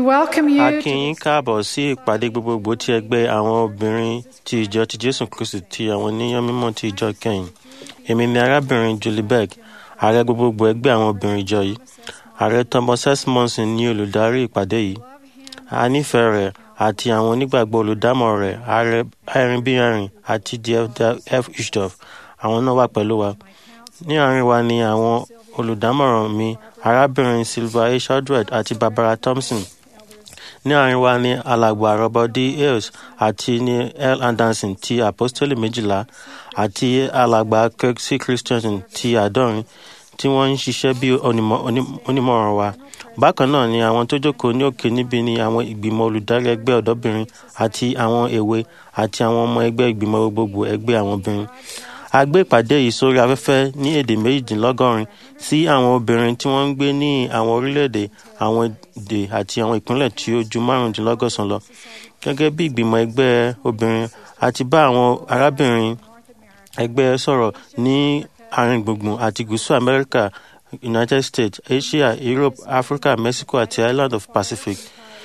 welcome a you kí to yín káàbọ̀ sí ìpàdé gbogbogbò ti ẹgbẹ́ àwọn obìnrin ti ìjọ ti jésù kristi ti àwọn oníyàn mímọ́ ti ìjọ kẹyìn èmi ni arábìnrin julie berg ààrẹ gbogbogbò ẹgbẹ́ àwọn obìnrin ìjọ yìí ààrẹ thomas s monson ní olùdarí ìpàdé yìí a nífẹ̀ẹ́ rẹ̀ àti àwọn onígbàgbọ́ olùdámọ̀ rẹ̀ ààrẹ irin bí irin àti df ishdorf àwọn náà wà pẹ̀lú wa ní àárín wa ni àwọn olùdámọ̀ràn mi arábìnrin silva a shadred àti barbara thompson ní àárín wa ni alàgbà robert d hales àti ní l anderson ti apostoli méjìlá àti alàgbà kirk c christensen ti àádọ́rin tí wọ́n ń ṣiṣẹ́ bí onímọ̀- oní- onímọ̀ràn wa bákan náà ni àwọn tó jókòó ní òkè níbi ni àwọn ìgbìmọ̀ olùdarí ẹgbẹ́ ọ̀dọ́bìnrin àti àwọn èwe àti àwọn ọmọ ẹgbẹ́ ìgbìmọ̀ gbogbogbò ẹgbẹ́ àwọn obìnrin a gbé ìpàdé yìí sórí afẹ́fẹ́ ní èdè méjìdínlọ́gọ́rin sí àwọn obìnrin tí wọ́n ń gbé ní àwọn orílẹ̀-èdè àwọn èdè àti àwọn ìpínlẹ̀ tí ó ju márùndínlọ́gọ́sàn lọ gẹ́gẹ́ bí ìgbìmọ̀ ẹgbẹ́ obìnrin a ti bá àwọn arábìnrin ẹgbẹ́ sọ̀rọ̀ ní àárín gbùngbùn àti gúúsù amẹ́ríkà united states asia europe africa mexico àti island of pacific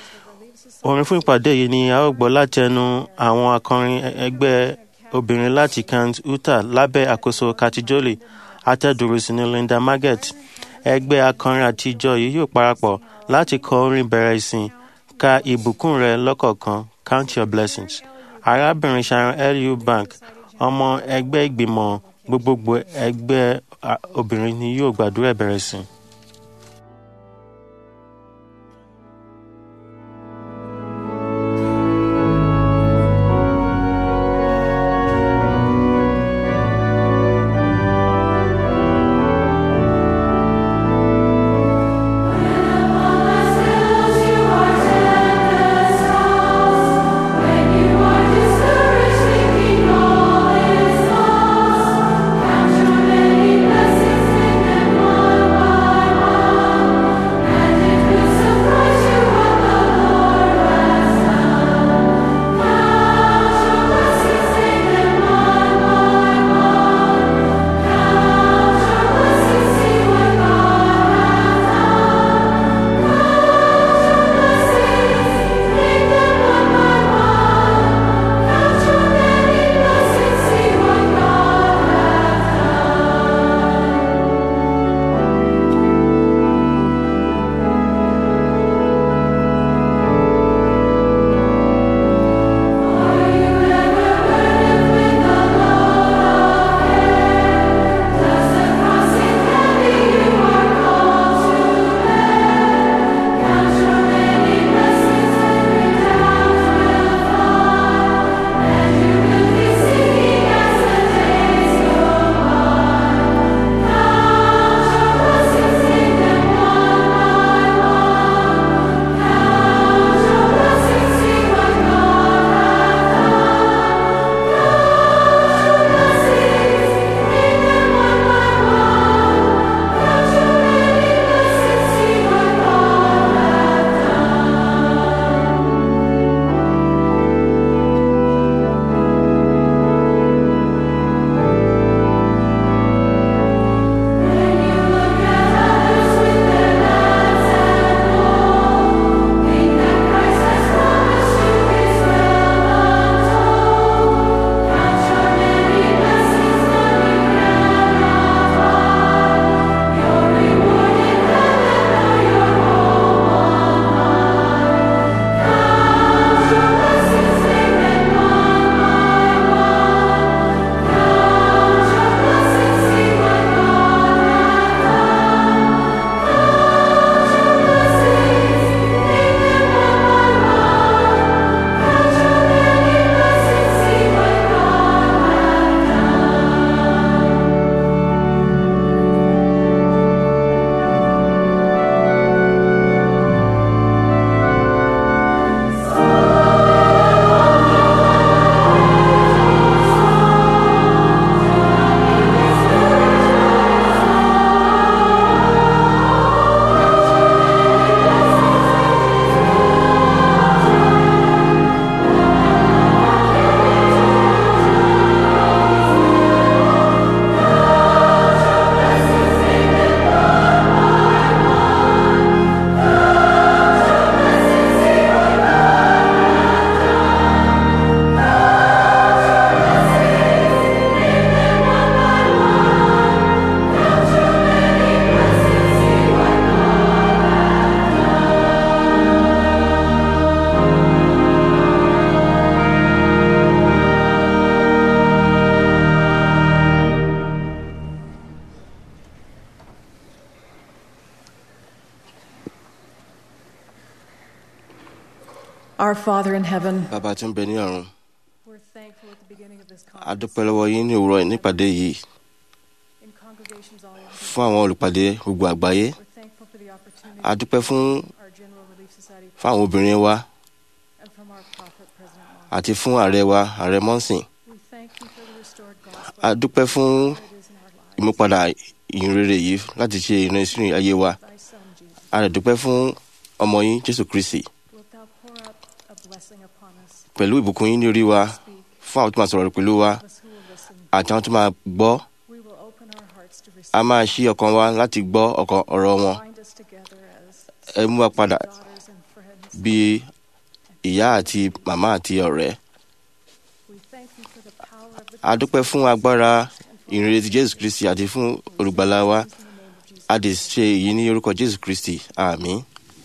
orin fún ìpàdé yìí ni a ó gbọ́ láti ẹnu àwọn akọrin ẹgbẹ́ obìnrin láti kent utah lábẹ́ àkóso kati jolly atẹ́dùrúsí ní linda marget ẹgbẹ́ akọrin àti ìjọ yìí yóò parapọ̀ láti kọ orin bẹ̀rẹ̀ ìsìn ka ìbùkún rẹ lọ́kọ̀ọ̀kan count your blessings arábìnrin sharon lu bank ọmọ ẹgbẹ́ ìgbìmọ̀ gbogbogbò ẹgbẹ́ a, obìnrin ni yóò gbàdúrà ìbẹ̀rẹ̀ ìsìn. Count your many blessings and then one by Our Father in heaven, bàbá tí ń bẹ ní ọ̀run we're thankful at the beginning of this a conference dúpẹ́ lọ́wọ́ yín ní òwúrọ̀ nípàdé yìí in congregations all over. fún àwọn olùpàdé gbogbo àgbáyé We're thankful for the opportunity a dúpẹ́ fún our General Relief Society fún àwọn obìnrin wa and from our prophet, President Mohammed. àti fún ààrẹ wa ààrẹ mọ́sìn We thank you for the restored gospel a dúpẹ́ fún that it is in our lives. ìmúpadà ìyìnrere yìí láti ṣe ìrìnsìn ayé wa Thy Son, Jesus, a rẹ̀ dúpẹ́ fún ọmọ yín jésù kristi wilt thou pour out a blessing upon us? pẹ̀lú ìbùkún yín ní orí wa Speak, fún àwọn tó máa sọ̀rọ̀ pẹ̀lú wa us who will listen. àti àwọn tó máa gbọ́ We will open our hearts to a receive. máa ṣí ọkàn wa láti gbọ́ ọkàn ọ̀rọ̀ wọn Bind us together as ẹ mú wa padà daughters and friends. bí ìyá àti màmá àti ọ̀rẹ́ We thank you for the power of the a dúpẹ́ fún agbára ìrìnrere ti jésù kristi àti fún olùgbàlà wa in the name of Jesus. a lè ṣe èyí ní orúkọ jésù kristi àmín.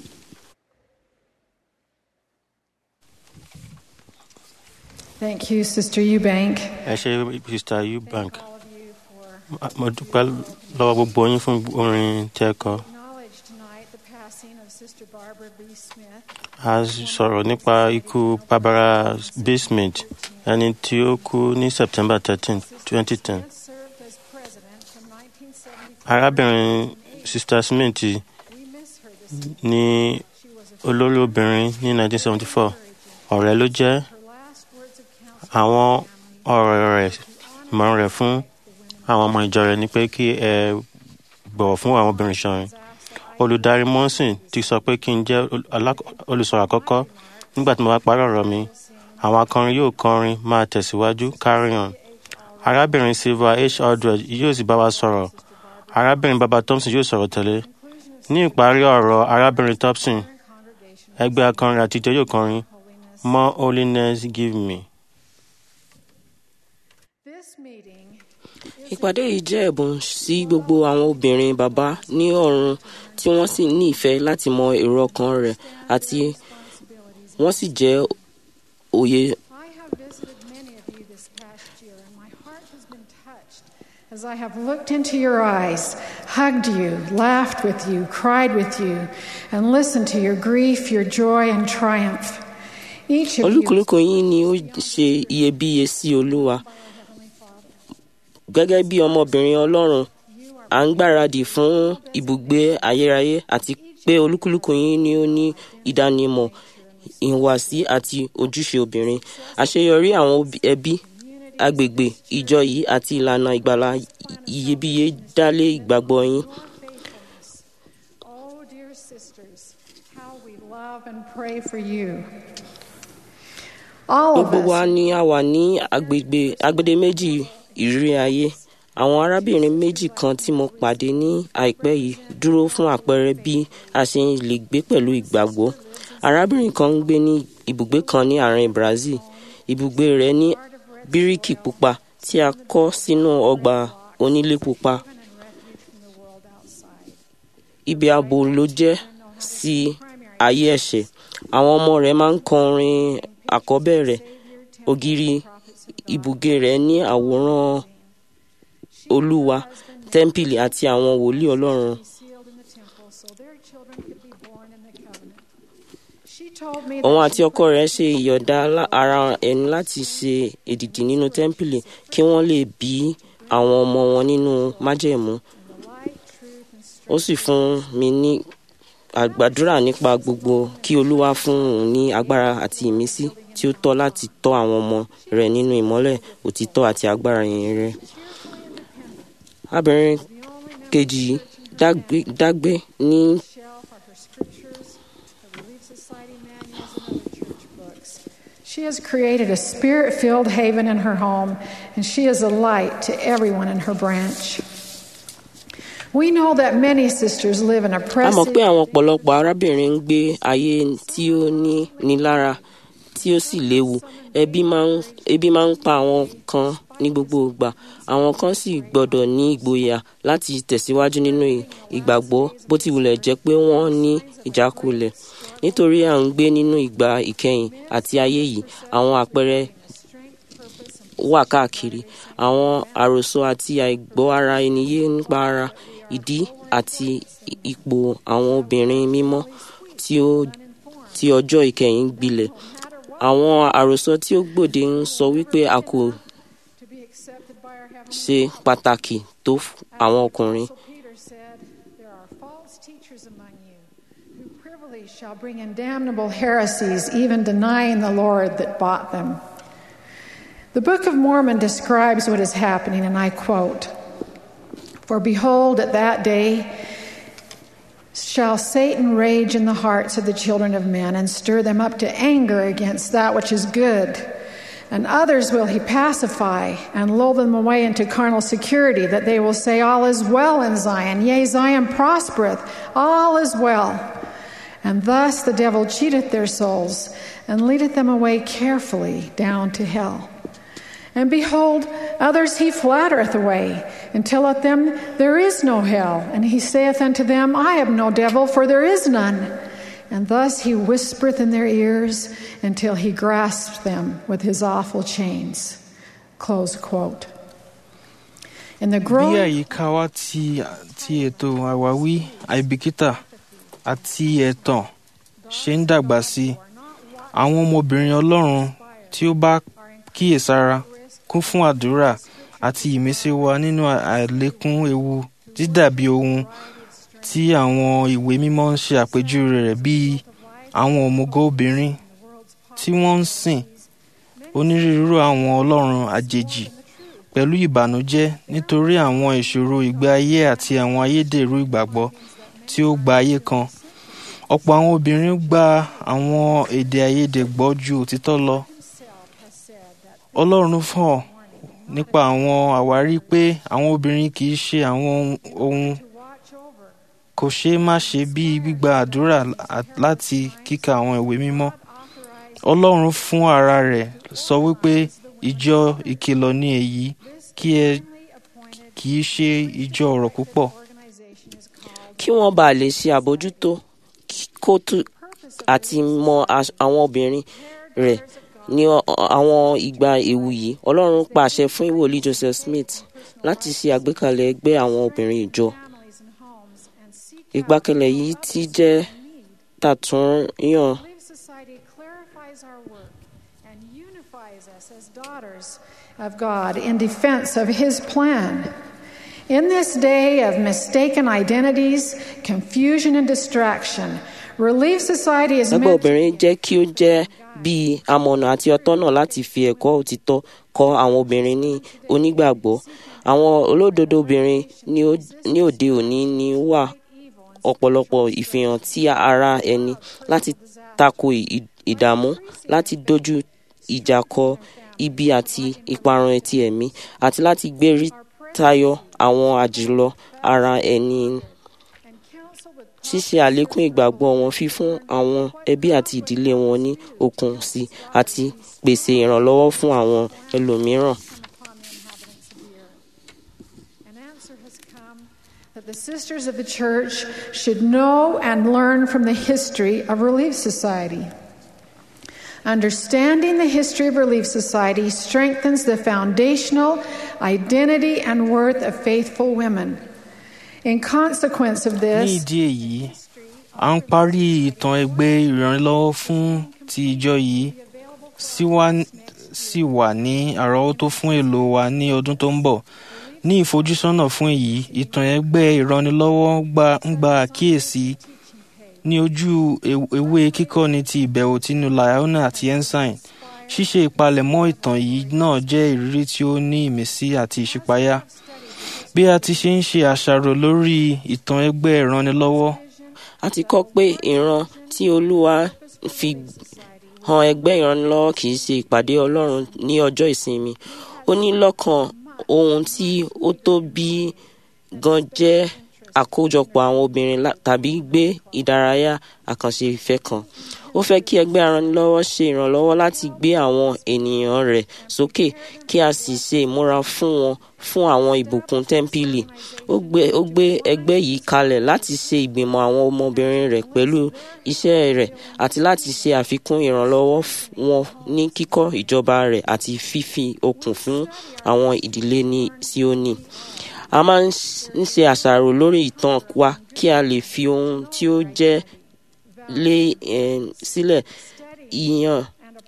Thank you, Sister Eubank. ẹ ṣe mr eubank Thank all of you for mo dúpẹ́ lọ́wọ́ gbogbo yín fún orin tẹ́ ẹ kọ acknowledge tonight the passing of Sister Barbara B. Smith. a sọ̀rọ̀ nípa ikú barbara b smith ẹni tí ó kú ní september thirteen twenty ten Smith served as president from 1974. arábìnrin sister smith We miss her this evening. ní She was a olórí obìnrin ní nineteen seventy four ọ̀rẹ́ ló jẹ́ her last words of counsel àwọn ọ̀rọ̀ rẹ̀ ìmọ̀ràn rẹ̀ fún àwọn ọmọ ìjọ rẹ̀ ni pé kí ẹ bọ̀wọ̀ fún àwọn obìnrin ṣọ̀rin olùdarí mọ́sìn ti sọ pé kí n jẹ́ ol- alák- olùsọ̀rọ̀ àkọ́kọ́ nígbà tí mo bá parí ọ̀rọ̀ mi àwọn akọrin yóò kọrin máa tẹ̀síwájú carry on arábìnrin silva h aldred yóò sì bá wa sọ̀rọ̀ arábìnrin baba thompson yóò sọ̀rọ̀ tẹ̀lé ní ìparí ọ̀rọ̀ arábìnrin thompson ẹgbẹ́ akọrin àtijọ́ yóò kọrin more holiness give me. This meeting ìpàdé yìí jẹ́ ẹ̀bùn sí gbogbo àwọn obìnrin bàbá ní ọ̀run tí wọ́n sì ní ìfẹ́ láti mọ èrò ọkàn rẹ̀ àti wọ́n sì jẹ́ òye I have visited many of you this past year, and my heart has been touched as I have looked into your eyes, hugged you, laughed with you, cried with you, and listened to your grief, your joy, and triumph. Each of you olúkúlùkù yín ni ó ṣe iyebíye sí olúwa gẹ́gẹ́ bí ọmọbìnrin ọlọ́run à ń gbáradì fún ibùgbé ayérayé àti pé olúkúlùkù yín ni ó ní ìdánimọ̀ ìhùwàsí àti ojúṣe obìnrin àṣeyọrí àwọn òbí- ẹbí agbègbè ìjọ yìí àti ìlànà ìgbàlà iyebíye dálé ìgbàgbọ́ yín Oh, dear sisters, how we love and pray for you. All of gbogbo wa us ni a wà ní agbègbè agbede méjì ìrírí ayé àwọn arábìnrin méjì kan tí mo pàdé ní àìpẹ́ yìí dúró fún àpẹẹrẹ bí a ṣe lè gbé pẹ̀lú ìgbàgbọ́ arábìnrin kan ń gbé ní ibùgbé kan ní àárín brazil ibùgbé rẹ̀ ní bíríkì pupa tí a kọ́ sínú ọgbà onílé pupa and refuge from the world outside. ibi ààbò ló jẹ́ sí ayé ẹ̀ṣẹ̀ àwọn ọmọ rẹ̀ máa ń kọrin àkọ́bẹ̀rẹ̀ ògiri ibùgbé rẹ̀ ní àwòrán olúwa tẹ́ḿpìlì àti àwọn wòlíì ọlọ́run sealed in the temple so their children could be born in the covenant. She told me òun that àti ọkọ rẹ̀ ṣe ìyọ̀dá lá- ara ẹni láti ṣe èdìdì nínú tẹ́ḿpìlì kí wọ́n lè bí àwọn ọmọ wọn nínú májẹ̀mú the light, truth, and strength ó sì fún mi ní àgbàdúrà nípa gbogbo kí olúwa fún òun ní agbára àti ìmísí tí ó tọ́ láti tọ́ àwọn ọmọ rẹ̀ nínú ìmọ́lẹ̀ òtítọ́ àti agbára ìyìn rẹ̀. abìnrin kejì yìí dágbé- dágbé ní shelf are her scriptures, her Relief Society manuals, and other church books. She has created a spirit filled haven in her home, and she is a light to everyone in her branch. We know that many sisters live in a mọ̀ oppressive pé àwọn ọ̀pọ̀lọpọ̀ arábìnrin ń gbé ayé tí ó ní nílára tí ó sì léwu ẹbí máa ń ebi máa ń pa àwọn kan ní gbogbo ìgbà àwọn kan sì gbọ́dọ̀ ní ìgboyà láti tẹ̀síwájú nínú ì- ìgbàgbọ́ bó ti wulẹ̀ jẹ́ pé wọ́n ní ìjákulẹ̀ nítorí à ń gbé nínú ìgbà ìkẹyìn àti ayé yìí àwọn àpẹẹrẹ wà káàkiri àwọn àròsọ àti àìgbọ́ ara ẹni yé nípa ara ìdí àti ipò àwọn obìnrin mímọ́ tí ó tí ọjọ́ ìkẹyìn gbilẹ̀ àwọn àròsọ tí ó gbòde ń sọ wípé a kò to be accepted by our heavenly ṣe pàtàkì tó f- àwọn ọkùnrin. Apostle Peter said, There are false teachers among you who privily shall bring in damnable heresies, even denying the Lord that bought them. The Book of Mormon describes what is happening, and I quote For behold, at that day shall Satan rage in the hearts of the children of men and stir them up to anger against that which is good. And others will he pacify and lull them away into carnal security, that they will say, All is well in Zion. Yea, Zion prospereth, all is well. And thus the devil cheateth their souls and leadeth them away carefully down to hell. And behold, others he flattereth away, and telleth them, There is no hell. And he saith unto them, I have no devil, for there is none. And thus he whispereth in their ears until he grasps them with his awful chains. Close quote. In the bí growing àyíká wa ti ti ètò àwáwí àìbìkítà àti ẹ̀tàn ṣe ń dàgbà sí i àwọn ọmọbìnrin ọlọ́run tí ó bá kíyèsára kún fún àdúrà àti ìmísí wa nínú àlékún ewu dídàbí ohun tí àwọn ìwé mímọ́ ń ṣe àpèjúwe rẹ̀ bíi àwọn òmùgọ̀ obìnrin tí wọ́n ń sìn onírúurú àwọn ọlọ́run àjèjì pẹ̀lú ìbànújẹ́ nítorí àwọn ìṣòro ìgbé ayé àti àwọn ayédèrú ìgbàgbọ́ tí ó gba ayé kan. ọ̀pọ̀ àwọn obìnrin gba àwọn èdè àìyedè gbọ́ ju òtítọ́ lọ. ọlọ́run fọ̀ nípa àwọn àwárí pé àwọn obìnrin kì í ṣe àwọn ohun kò ṣeé má ṣe bíi gbígba àdúrà láti kíka àwọn ìwé mímọ́. ọlọ́run fún ara rẹ̀ sọ wípé ìjọ ìkìlọ̀ ni èyí kí ẹ kì í ṣe ìjọ ọ̀rọ̀ púpọ̀. kí wọ́n bàa lè ṣe àbójútó kó tó àti mọ as- àwọn obìnrin rẹ̀ ní ọ- àwọn ìgbà ewu yìí ọlọ́run pàṣẹ fún ìwòlí joseph smith láti ṣe àgbékalẹ̀ ẹgbẹ́ àwọn obìnrin ìjọ ìgbàkalẹ̀ yìí ti jẹ́ tàtúnyàn Belief Society clarifies our work and unifies us as daughters of God in defense of His plan. In this day of mistaken identities, confusion, and distraction, Relief Society is ẹgbẹ́ meant to obìnrin jẹ́ kí ó jẹ́ bíi amọ̀nà àti ọ̀tọ́nà láti fi ẹ̀kọ́ òtítọ́ kọ́ àwọn obìnrin ní onígbàgbọ́ àwọn olódodo obìnrin ní ó- ní òde òní ní wà ọ̀pọ̀lọpọ̀ ìfihàn tí ara ẹni láti tako ì- ìdààmú láti dojú ìjà kọ ibi àti ìparun etí ẹ̀mí àti láti gbérí tayọ àwọn àjùlọ ara ẹni ṣíṣe àlékún ìgbàgbọ́ wọn fífún àwọn ẹbí àti ìdílé wọn ní okun sí i àti pèsè ìrànlọ́wọ́ fún àwọn ẹlòmíràn. upon the inhabitants of the earth. An answer has come that the sisters of the church should know and learn from the history of Relief Society. Understanding the history of Relief Society strengthens the foundational identity and worth of faithful women. In consequence of ní this, ìdí èyí à ń parí ìtàn ẹgbẹ́ ìrànlọ́wọ́ fún ti ìjọ yìí sì wà- sì wà ní àrọ́wọ́tó fún èlò wa ní ọdún tó ń bọ̀ ní ìfojúsọ́nà fún èyí ìtàn ẹgbẹ́ ìrànlọ́wọ́ gba- ń gba àkíyèsí ní ojú ew- ewé kíkọ́ni ti ìbẹ̀wò tínú Liona àti Ensign ṣíṣe ìpalẹ̀mọ́ ìtàn yìí náà jẹ́ ìrírí tí ó ní ìmísí àti ìṣípayá bí a ti ṣe ń ṣe àṣàrò lórí ìtàn ẹgbẹ́ ìrànlọ́wọ́ a ti kọ́ pé ìran tí olúwa fi han ẹgbẹ́ ìrànlọ́wọ́ kì í ṣe ìpàdé ọlọ́run ní ọjọ́ ìsinmi ó ní lọ́kàn ohun tí ó tóbi gan jẹ́ àkójọpọ̀ àwọn obìnrin lá- tàbí gbé ìdárayá àkànṣe ìfẹ́ kan ó fẹ́ kí ẹgbẹ́ ìrànlọ́wọ́ ṣe ìrànlọ́wọ́ láti gbé àwọn ènìyàn rẹ̀ sókè kí a sì ṣe ìmúra fún wọn fún àwọn ìbùkún tẹ́ḿpìlì ó gbé ó gbé ẹgbẹ́ yìí kalẹ̀ láti ṣe ìgbìmọ̀ àwọn ọmọbìnrin rẹ̀ pẹ̀lú iṣẹ́ rẹ̀ àti láti ṣe àfikún ìrànlọ́wọ́ f- wọn ní kíkọ́ ìjọba rẹ̀ àti fífi okun fún àwọn ìdílé ní Síónì a máa ń ṣ- ń ṣe àṣàrò lórí ìtàn wa kí a lè fi ohun tí ó jẹ́ lé eh, sílẹ̀ ìyàn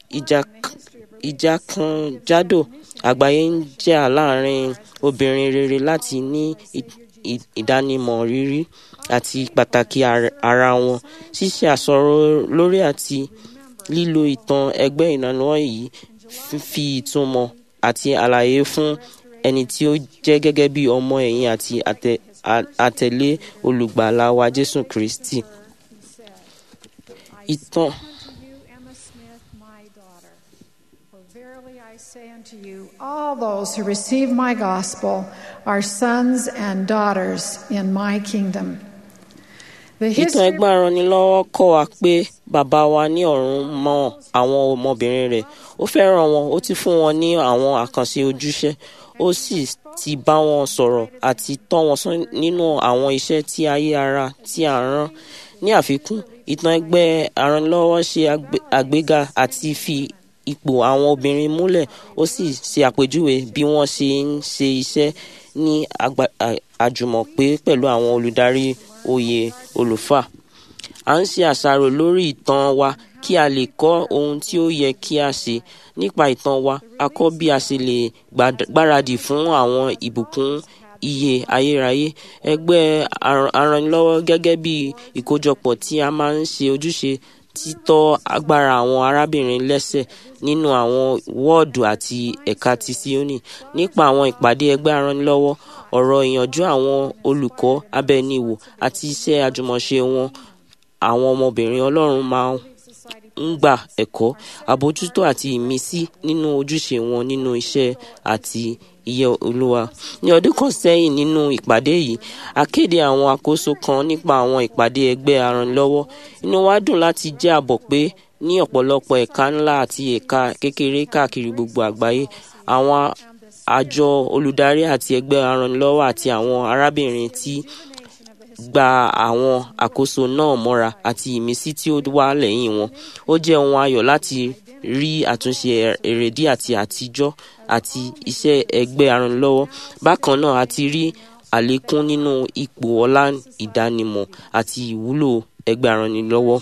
ìjàkànjádò àgbáyé ń jà láàrin obìnrin rere láti ní ìdánimọ̀ rírí àti pàtàkì ara wọn ṣíṣe àsọ̀rọ̀ lórí àti lílo ìtàn ẹgbẹ́ ìrànlọ́wọ́ yìí fi ìtumọ̀ àti àlàyé fún ẹni tí ó jẹ́ gẹ́gẹ́ bí ọmọ ẹ̀yìn àti àtẹ̀lé olùgbàlà wa Jésù Kristi. Ìtàn. say unto you, all those who receive my gospel are sons and daughters in my kingdom. ìtàn ẹgbẹ́ aranilọ́wọ́ kọ́ wa pé bàbá wa ní ọ̀run mọ àwọn ọmọbìnrin rẹ̀ ó fẹ́ràn wọn ó ti fún wọn ní àwọn àkànṣe ojúṣe ó sì ti bá wọn sọ̀rọ̀ àti tọ́ wọn sọ nínú àwọn iṣẹ́ tí ayé ara tí à ń rán ní àfikún ìtàn ẹgbẹ́ aranilọ́wọ́ ṣe àgbéga àti fi ipò àwọn obìnrin múlẹ̀ ó sì ṣe àpèjúwe bí wọ́n ṣe ń ṣe iṣẹ́ ní àjùmọ̀pé pẹ̀lú àwọn olùdarí oyè olùfà. à ń ṣe àṣàrò lórí ìtàn wa kí a lè kọ́ ohun tí ó yẹ kí a ṣe nípa ìtàn wa a kọ́ bí a ṣe lè gbáradì fún àwọn ìbùkún iye ayérayé ẹgbẹ́ aranilọ́wọ́ gẹ́gẹ́ bí ìkójọpọ̀ tí a máa ń ṣe ojúṣe títọ́ agbára àwọn arábìnrin lẹ́sẹ̀ nínú àwọn wọ́ọ̀dù àti ẹ̀ka ti Síónì nípa àwọn ìpàdé ẹgbẹ́ aranilọ́wọ́ ọ̀rọ̀ ìyànjú àwọn olùkọ́ abẹniwò àti iṣẹ́ àjùmọ̀ṣe wọn àwọn ọmọbìnrin Ọlọ́run máa ń gba ẹ̀kọ́ àbójútó àti ìmísí nínú ojúṣe wọn nínú iṣẹ́ àti iye olúwa ní ọdún kan sẹ́yìn nínú ìpàdé yìí a kéde àwọn àkóso kan nípa àwọn ìpàdé ẹgbẹ́ aranilọ́wọ́ inú wa dùn láti jẹ́ àbọ̀ pé ní ọ̀pọ̀lọpọ̀ ẹ̀ka ńlá àti ẹ̀ka kékeré káàkiri gbogbo àgbáyé àwọn àjọ olùdarí àti ẹgbẹ́ aranilọ́wọ́ àti àwọn arábìnrin tí gba àwọn àkóso náà mọ́ra àti ìmísí tí ó wà lẹ́yìn wọn ó jẹ́ ohun ayọ̀ láti rí àtúnṣe èrèdí àti àtijọ́ àti iṣẹ́ ẹgbẹ́ aranilọ́wọ́ bákan náà a ti rí àlékún nínú ipò ọlá ìdánimọ̀ àti ìwúlò ẹgbẹ́ aranilọ́wọ́.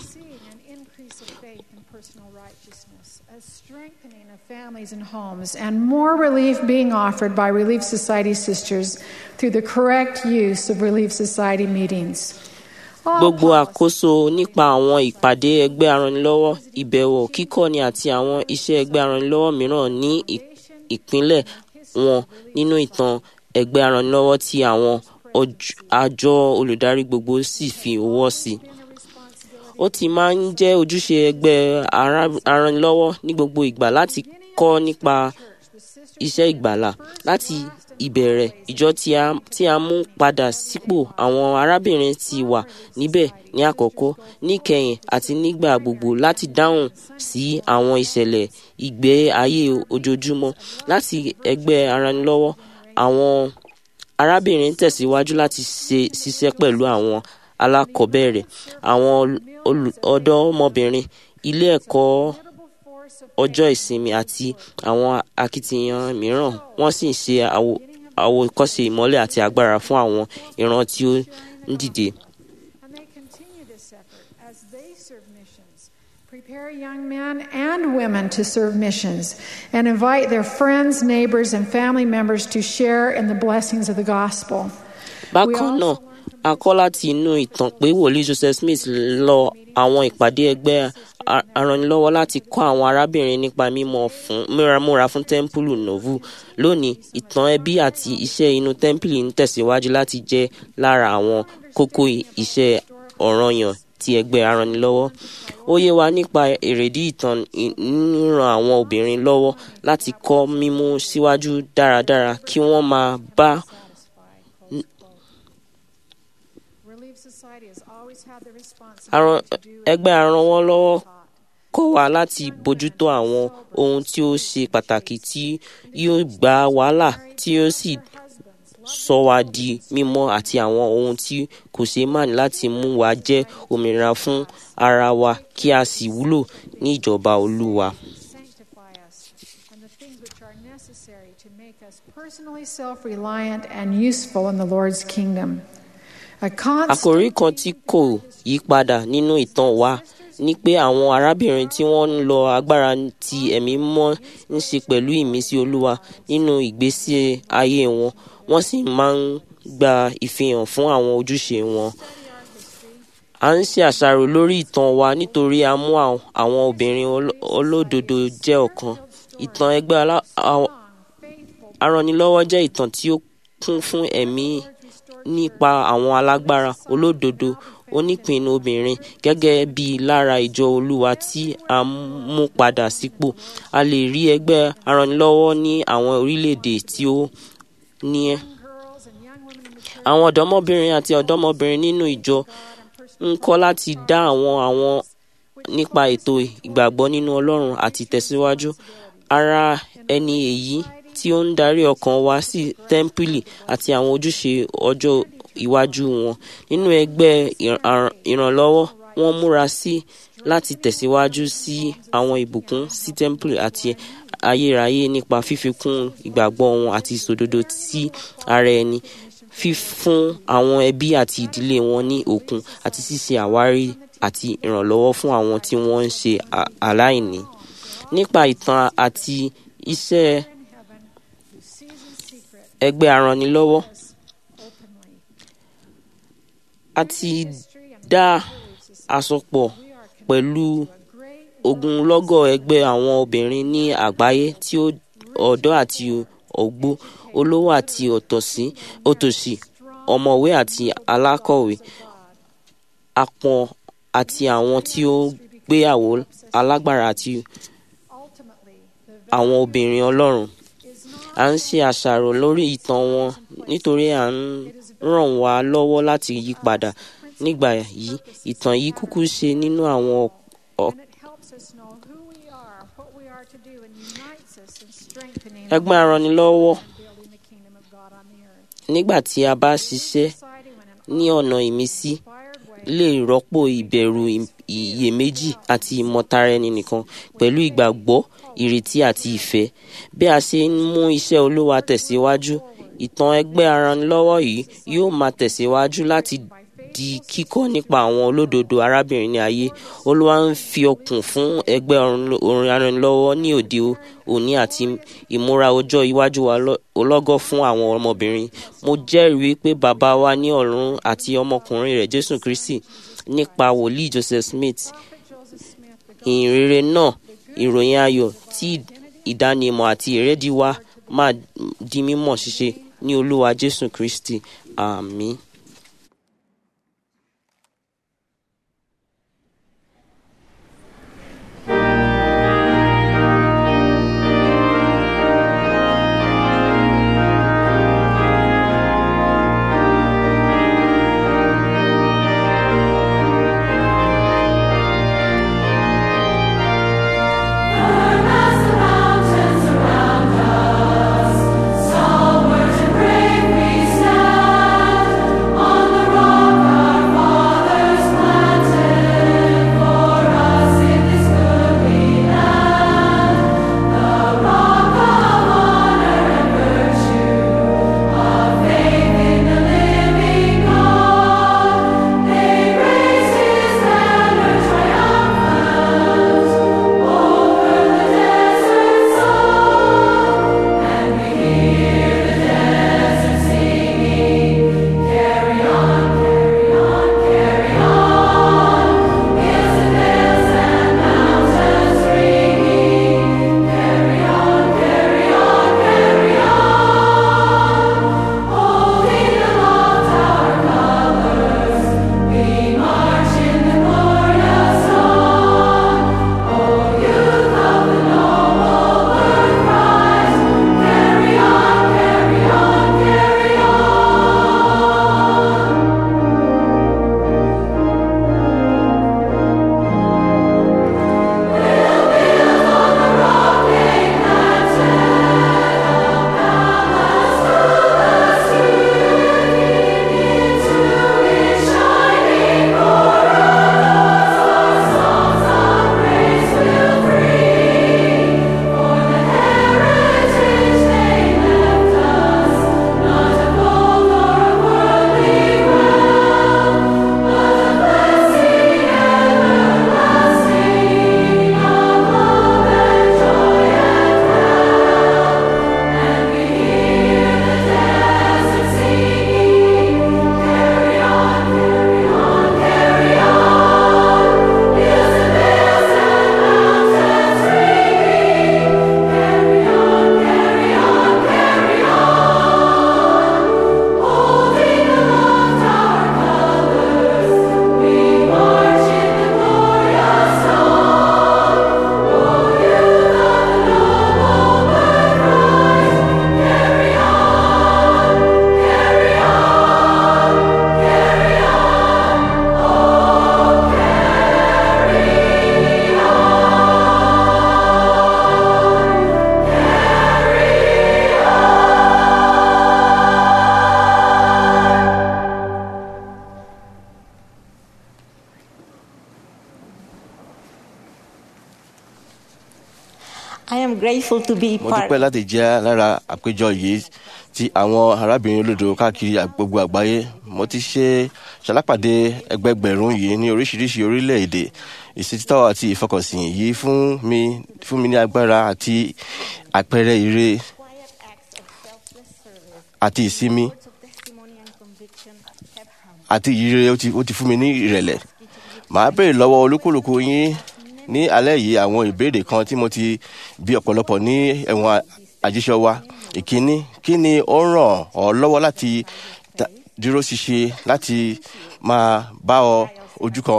families and homes, and more relief being offered by Relief Society sisters through the correct use of Relief Society meetings. gbogbo àkóso nípa àwọn ìpàdé ẹgbẹ́ aranilọ́wọ́ ìbẹ̀wò kíkọ́ni àti àwọn iṣẹ́ ẹgbẹ́ aranilọ́wọ́ mìíràn ní ìpínlẹ̀ wọn nínú ìtàn ẹgbẹ́ aranilọ́wọ́ tí àwọn àjọ olùdarí gbogbo sì fi ọwọ́ sí i ó ti máa ń jẹ́ ojúṣe ẹgbẹ́ aranilọ́wọ́ ní gbogbo ìgbà láti kọ́ nípa iṣẹ́ ìgbàlà láti ìbẹ̀rẹ̀ ìjọ tí a mú padà sípò àwọn arábìnrin ti wà níbẹ̀ ní àkọ́kọ́ níkẹyìn àti nígbà gbogbo láti dáhùn sí àwọn ìṣẹ̀lẹ̀ ìgbé ayé ojoojúmọ́ láti ẹgbẹ́ aranilọ́wọ́ àwọn arábìnrin tẹ̀síwájú láti ṣiṣẹ́ pẹ̀lú àwọn alákọ̀ọ́bẹ̀rẹ̀ àwọn ọ̀dọ́mọbìnrin ilé ẹ̀kọ́ ọjọ́ ìsinmi àti àwọn akitiyan mìíràn wọ́n sì ń ṣe àwòkọ́ṣe ìmọ́lẹ̀ àti agbára fún àwọn ìran tí ó ń dìde. Prepare young men and women to serve missions and invite their friends, neighbors, and family members to share in the blessings of the gospel. bákan náà a kọ́ láti inú ìtàn pé wòlíì Joseph Smith lọ àwọn ìpàdé ẹgbẹ́ aranilọ́wọ́ láti kọ́ àwọn arábìnrin nípa mímọ̀ fún múramúra fún tẹ́ḿpìlì novu lónìí ìtàn ẹbí àti iṣẹ́ inú tẹ́ḿpìlì ń tẹ̀síwájú láti jẹ́ lára àwọn kókó iṣẹ́ ọ̀ranyàn ti ẹgbẹ́ aranilọ́wọ́ ó yé wa nípa èrèdí ìtàn ríran àwọn obìnrin lọ́wọ́ láti kọ́ mímú síwájú dáradára kí wọ́n máa bá ẹgbẹ́ aranwọ́lọ́wọ́ kọ́ wa láti bójútó àwọn ohun tí ó ṣe pàtàkì tí yóò gba wàhálà tí yóò sì sọ wa di mímọ́ àti àwọn ohun tí kò ṣe máàní láti mú wa jẹ́ òmìnira fún ara wa kí a sì wúlò ní ìjọba Olúwa. Personally self reliant and useful in the Lord's kingdom. àkòrí kan tí kò yí padà nínú ìtàn wa ni pé àwọn arábìnrin tí wọ́n ń lo agbára ti ẹ̀mí mọ́ ń ṣe pẹ̀lú ìmísí olúwa nínú ìgbésí ayé wọn wọ́n sì máa ń gba ìfihàn fún àwọn ojúṣe wọn. a ń ṣe àṣàrò lórí ìtàn wa nítorí a mú àwọn àwọn obìnrin olo- olódodo jẹ́ ọ̀kan ìtàn ẹgbẹ́ alá- àwọn- aranilọ́wọ́ jẹ́ ìtàn tí ó kún fún ẹ̀mí nípa àwọn alágbára olódodo onípinnu obìnrin gẹ́gẹ́ bí lára ìjọ olúwa tí a mú padà sípò a lè rí ẹgbẹ́ aranilọ́wọ́ ní àwọn orílẹ̀-èdè tí ó ní ẹ́ àwọn ọ̀dọ́mọbìnrin àti ọ̀dọ́mọbìnrin nínú ìjọ ń kọ́ láti dá àwọn àwọn nípa ètò ìgbàgbọ́ nínú ọlọ́run àti tẹ̀síwájú ara ẹni èyí tí ó ń darí ọkàn wa sí tẹ́ḿpìlì àti àwọn ojúṣe ọjọ́ iwájú wọn nínú ẹgbẹ́ ìr- àr- ìrànlọ́wọ́ wọ́n múra sí láti tẹ̀síwájú sí àwọn ìbùkún sí tẹ́ḿpìlì àti ayérayé nípa fífikún ìgbàgbọ́ wọn àti ìṣòdodo sí ara ẹni fífún àwọn ẹbí àti ìdílé wọn ní òkun àti ṣíṣe àwárí àti ìrànlọ́wọ́ fún àwọn tí wọ́n ń ṣe à- aláìní nípa ìtàn àti iṣẹ́ ẹgbẹ́ aranilọ́wọ́ a ti dá àsopọ̀ pẹ̀lú ogunlọ́gọ̀ ẹgbẹ́ àwọn obìnrin ní àgbáyé tí ó ọ̀dọ́ àti ògbó olówó àti òtòṣì òtòṣì ọ̀mọ̀wé àti alákọ̀wé apọ̀n àti àwọn tí ó gbéyàwó alágbára àti àwọn obìnrin ọlọ́run à ń ṣe àṣàrò lórí ìtàn wọn nítorí à ń ràn wá lọ́wọ́ láti yí padà nígbà yìí ìtàn yìí kúkú ṣe nínú àwọn ọ̀- And it helps us know who we are, what we are to do, and unites us in strengthening ẹgbẹ́ aranilọ́wọ́ and building the kingdom of God on the earth. nígbà tí a bá ṣiṣẹ́ Society when an ní ọ̀nà ìmísí inspired way lè rọ́pò ìbẹ̀rù ìm- iyèméjì àti ìmọ̀tara ẹni nìkan pẹ̀lú ìgbàgbọ́ ìrètí àti ìfẹ́ bí a ṣe ń mú iṣẹ́ olúwa tẹ̀síwájú ìtàn ẹgbẹ́ aranilọ́wọ́ yìí yóò máa tẹ̀síwájú láti di kíkọ́ nípa àwọn olódodo arábìnrin ní ayé olúwa ń fi ọkùn fún ẹgbẹ́ aranilọ́- orin aranilọ́wọ́ ní òde o- òní àti ìmúra ọjọ́ iwájú wa lọ- ọlọ́gọ́ fún àwọn ọmọbìnrin mo jẹ́rìí pé bàbá wa ní ọ̀run àti ọmọkùnrin rẹ̀ jésù kristi nípa wòlíì joseph smith ìhìnrere náà ìròyìn ayọ̀ tí ìdánimọ̀ àti ìrẹ́dí wa máa di mímọ̀ ṣíṣe ní olúwa jésù kristi àmín. As the mountains around us, stalwart and brave we stand. grateful to be mo part dúpẹ́ láti jẹ́ lára àpéjọ yìí ti àwọn arábìnrin olódo káàkiri gbogbo àgbáyé mo ti ṣe ṣalápàdé ẹgbẹgbẹ̀rún yìí ní oríṣiríṣi orílẹ̀-èdè ìṣètítọ́ àti ìfọkànsìn yìí fún mi fún mi ní agbára àti àpẹẹrẹ ire quiet acts of selfless service. àti ìsinmi Words of testimony and conviction have helped. àti ìyire ó ti ó ti fún mi ní ìrẹ̀lẹ̀ màá béèrè lọ́wọ́ olúkúlùkù yín ní alẹ́ yìí àwọn ìbéèrè kan tí mo ti bí ọ̀pọ̀lọpọ̀ ní ẹ̀wọ̀n àjíṣọ́ wa ìkíní kí ni ó ràn ọ́ lọ́wọ́ láti ta- dúró ṣinṣin láti máa bá ọ ojú kan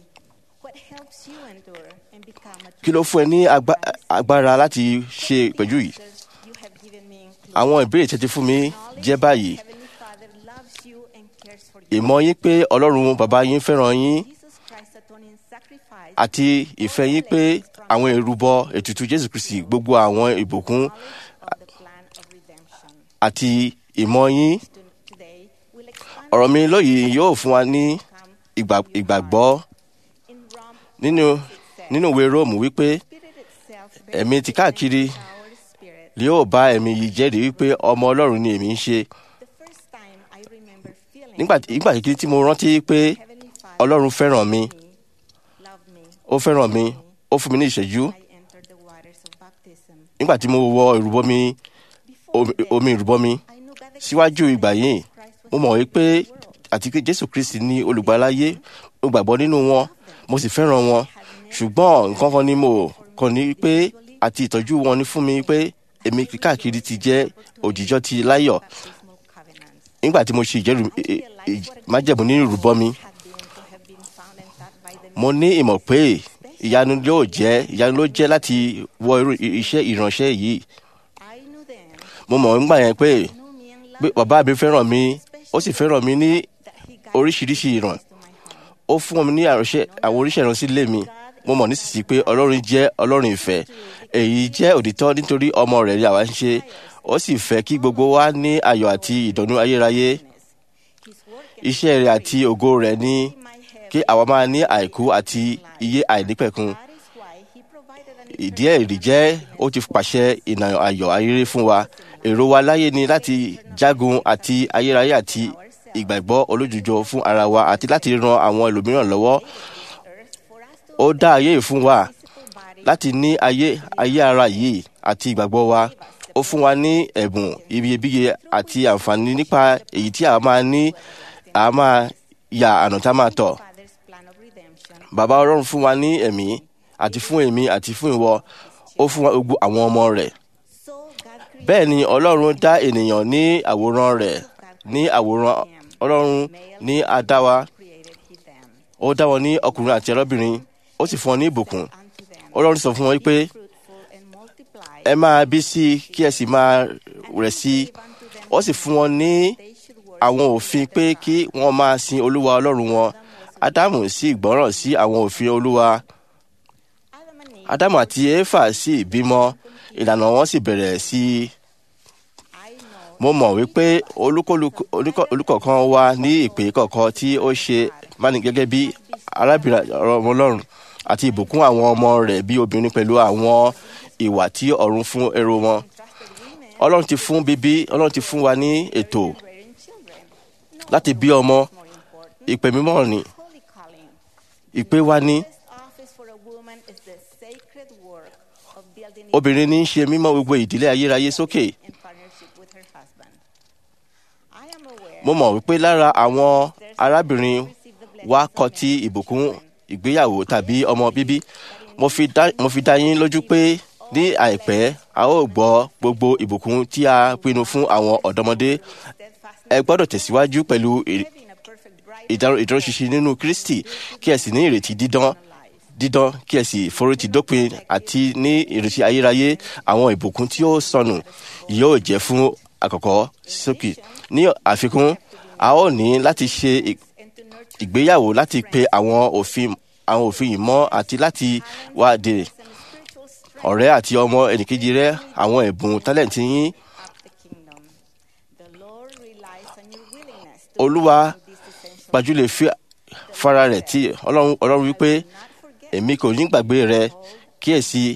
What helps you endure and become a kí ló fún ẹ ní agba- agbára láti ṣe ìpẹ́jù yìí you have given me include. àwọn ìbéèrè tẹ́tí fún mi jẹ́ báyìí Heavenly Father loves you and cares for you. ìmọ̀ yín pé ọlọ́run bàbá yín fẹ́ràn yín Jesus Christ's atoning sacrifice àti ìfẹ́ yín pé àwọn ìrúbọ ètùtù jésù kristi gbogbo àwọn ìbùkún of the plan of redemption. àti ìmọ̀ yín To- Today will expand ọ̀rọ̀ mi lóyìí yóò fún wa ní ìgbà- ìgbàgbọ́ in Rome nínú nínú ìwé róòmù wípé Spirit itself ẹ̀mí ti káàkiri our spirit. yóò bá ẹ̀mí yìí jẹ́rìí wípé ọmọ ọlọ́run ni èmi ń ṣe The first time I remember feeling nígbà nígbà kékeré tí mo rántí pé Heavenly Father ọlọ́run fẹ́ràn mi loved me. ó fẹ́ràn mi ó fún mi ní ìṣẹ́jú I entered the waters of baptism. nígbà tí mo wọ ìrúbọ mi omi- omi ìrúbọ mi I knew God síwájú ìgbà yìí Christ mo mọ̀ wípé àti pé jésù kristi ní olùgbàláyé mo gbàgbọ́ nínú wọn mo sì fẹ́ràn wọn ṣùgbọ́n nǹkan kan ni mo kàn ní pé àti ìtọ́jú wọn ní fún mi pé èmi káàkiri ti jẹ́ òjìjọ́ ti láyọ̀ baptismal covenants. nígbà tí mo ṣe ìjẹ́rù ì- ì- májẹ̀mú nínú ìrúbọ mi Had been to have been found and taught by the mo ní ìmọ̀ pé ìyanu yóò jẹ́ ìyanu ló jẹ́ láti wọ irú i- iṣẹ́ ìránṣẹ́ yìí I knew then mo mọ̀ nígbà yẹn pé knew me and pé loved bàbá mi fẹ́ràn mi ó sì fẹ́ràn mi ní that he guided oríṣiríṣi ìràn to my home. ó fún mi ní àránṣẹ́ àwọn oríṣẹ́ ìránṣẹ́ ilé mi mo mọ̀ nísinsìnyí pé ọlọ́run jẹ́ ọlọ́run ìfẹ́ èyí jẹ́ òtítọ́ nítorí ọmọ rẹ̀ ni àwa ń ṣe ó sì fẹ́ kí gbogbo wa ní ayọ̀ àti ìdùnnú ayérayé His work iṣẹ́ rẹ̀ àti ògo rẹ̀ ní might have. kí àwa máa ní àìkú àti iye àìnípẹ̀kun That is why he provided an ìdí ẹ̀rí jẹ́ ó ti pàṣẹ ìnà ayọ̀ ayéré fún wa èrò wa láyé ni láti jágun àti ayérayé àti ìgbàgbọ́ olójújọ fún ara wa àti láti ran àwọn ẹlòmíràn lọ́wọ́ earth for us to ó dá ayé yìí fún wa physical body láti ní ayé ayé ara yìí àti ìgbàgbọ́ wa ó fún wa ní ẹ̀bùn iyebíye àti àǹfààní nípa èyí tí a máa ní a máa ya àná tá a máa tọ̀ Father's plan of redemption. bàbá ọlọ́run fún wa ní ẹ̀mí àti fún èmi àti fún ìwọ ó fún wa gbogbo àwọn ọmọ rẹ̀ So God created bẹ́ẹ̀ ni ọlọ́run dá ènìyàn ní àwòrán rẹ̀ ní àwòrán ọlọ́run ní adáwa created he them ó dá wọn ní ọkùnrin àti ẹlọ́bìnrin ó sì fún wọn ní ìbùkún unto them. ọlọ́run sọ fún wọn pé fruitful and multiply. ẹ máa bí sí i kí ẹ sì máa rẹ̀ sí i unto them ó sì fún wọn ní they should work. àwọn òfin pé kí wọ́n máa sin olúwa ọlọ́run wọn ádámù sì gbọ́ràn sí àwọn òfin olúwa Adam and Eve, ádámù àti éfà sì bímọ ìlànà wọn sì bẹ̀rẹ̀ sí i I know mo mọ̀ wípé olúkúlùkù- olúkọ- olùkọ̀ọ̀kan wa ní ìpè kọ̀ọ̀kan tí ó ṣe báni gẹ́gẹ́ bí arábìnrin ọmọ ọlọ́run àti ìbùkún àwọn ọmọ rẹ̀ bí obìnrin pẹ̀lú àwọn ìwà tí ọ̀run fún ẹrù wọn. ọlọ́run ti fún bíbí ọlọ́run ti fún wa ní ètò rearing children. láti bí ọmọ More important, ìpè mímọ́ ni holy calling. ìpè wa ní Best office for a woman is the sacred work of building it obìnrin ní í ṣe mímọ́ gbogbo ìdílé ayérayé sókè in partnership with her husband. I am aware mo mọ̀ wípé lára àwọn arábìnrin receive the blessings wa of kọ ti marriage. ìbùkún ìgbéyàwó tàbí ọmọ bíbí mo fi dá mo fi dá yín lójú pé ní àìpẹ́ a ó gbọ́ gbogbo ìbùkún tí a pinnu fún àwọn ọ̀dọ́mọdé ẹ gbọ́dọ̀ tẹ̀síwájú pẹ̀lú ì- Having a perfect bride ìdárò ìdúróṣinṣin nínú kristi kí ẹ sì ní ìrètí dídán dídán kí ẹ sì forítì dópin àti ní ìrètí ayérayé àwọn ìbùkún tí ó sọnù yóò jẹ́ fún àkọ́kọ́ sókè ní àfikún a ó ní láti ṣe ì- and to nurture ìgbéyàwó láti pe àwọn òfin àwọn òfin yìí mọ́ àti láti wá de some spiritual strength ọ̀rẹ́ àti ọmọ ẹnìkejì rẹ àwọn ẹ̀bùn tálẹ̀ǹtì yín of the kingdom. The Lord relies on your willingness to olúwa do this essential gbajúlẹ̀ fi fara rẹ̀ tí ọlọ́run ọlọ́run wípé not forget èmi kò ní gbàgbé rẹ kíyèsí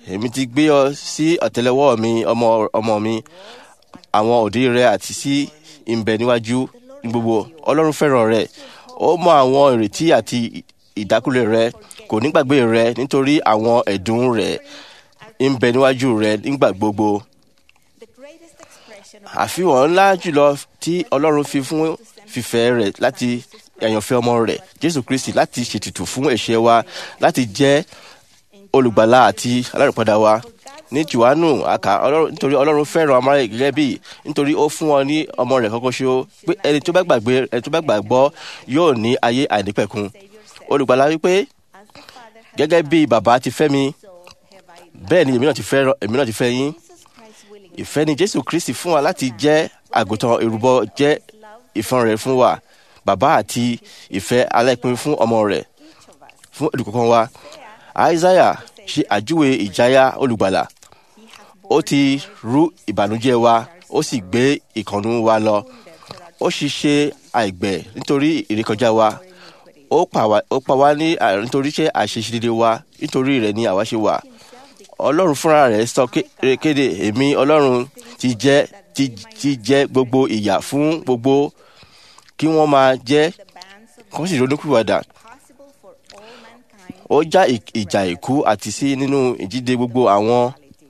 èmi ti gbé ọ sí ọ̀tẹ́lẹwọ́ mi ọmọ ọmọ mi àwọn òdì rẹ àti sí ìbẹ̀ níwájú ní gbogbo ọlọ́run fẹ́ràn rẹ ó mọ àwọn ìrètí àti ìdákùlẹ̀ rẹ kò ní gbàgbé rẹ nítorí àwọn ẹ̀dùn rẹ ń bẹ níwájú rẹ nígbà gbogbo The greatest expression of àfihàn ńlá jùlọ tí ọlọ́run fi fún fífẹ́ rẹ̀ láti àyànfẹ́ ọmọ rẹ̀ jésù kristi láti ṣètùtù fún ẹ̀ṣẹ̀ wa láti jẹ́ olùgbàlà àti alárùpadà wa ní johannu àkà Ọlọ́run- nítorí ọlọ́run fẹ́ràn amáyé gẹ́gẹ́ bí nítorí ó fún ọ ní ọmọ rẹ̀ kọ́kọ́ ṣo pé ẹni tó bá gbàgbé ẹni tó bá gbàgbọ́ yóò ní ayé àìnípẹ̀kun olùgbàlà wípé as the Father has gẹ́gẹ́ bí bàbá ti fẹ́ mi so have I loved. bẹ́ẹ̀ ni èmi náà ti fẹ́ èmi náà ti fẹ́ yín Jesus Christ willing ìfẹ́ ni jésù kristi fún wa láti jẹ́ àgùntàn ìrúbọ jẹ́ ìfọn rẹ̀ fún wa bàbá àti ìfẹ́ aláìpín fún ọmọ rẹ̀ each of us. fún olùkọ́kọ́ wa isaiah ṣe àjúwe ìjáyà olùgbàlà He has ó ti rú ìbànújẹ́ wa ó sì gbé ìkànnù wa lọ ó sì ṣe àìgbẹ̀ nítorí ìrékọjá wa ó pa wá- ó pa wá ní àìrí nítorí ṣe àṣeṣedédé wa nítorí rẹ̀ ni àwa ṣe wà ọlọ́run fúnra rẹ̀ sọ ké- kéde èmi ọlọ́run ti jẹ́ ti ti jẹ́ gbogbo ìyà fún gbogbo kí wọ́n máa jẹ́ the bands of kó sì ronúkúwàdà possible for all mankind. ó já ì- ìjà ìkú àti sí nínú ìjíde gbogbo àwọn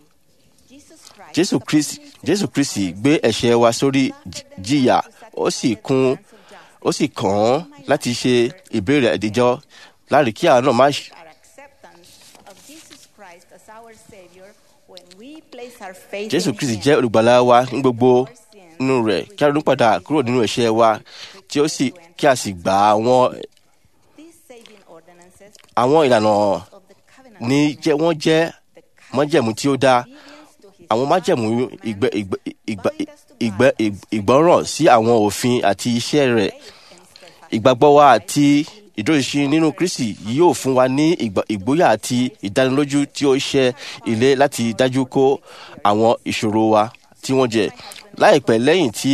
Jesus Christ jésù kristi jésù kristi gbé ẹ̀ṣẹ̀ wa sórí j- jìyà ó sì kún ó sì kàn án láti ṣe ìbéèrè ìdíjọ́ láàrin kí àwọn náà má ṣe our acceptance of Jesus Christ as our Savior when we place our faith jésù in kristi Him. jẹ́ olùgbàlà wa ní gbogbo nínú rẹ̀ kí a ronú padà kúrò nínú ẹ̀ṣẹ̀ wa tí ó sì kí a sì gba àwọn These saving ordinances àwọn ìlànà of the covenant ní jẹ́ wọ́n jẹ́ májẹ̀mú tí ó dáa obedience to His àwọn májẹ̀mú ìgbẹ́ ìgbẹ́ ìgbẹ́ ìgbẹ́ ìgbọ́ràn sí àwọn òfin àti iṣẹ́ rẹ̀ ìgbàgbọ́ wa àti ìdúróṣinṣin nínú kristi yóò fún wa ní ìgbà- ìgboyà àti ìdánilójú tí ó ṣe ilé láti dájú kó àwọn ìṣòro wa tí wọ́n jẹ láìpẹ́ lẹ́yìn tí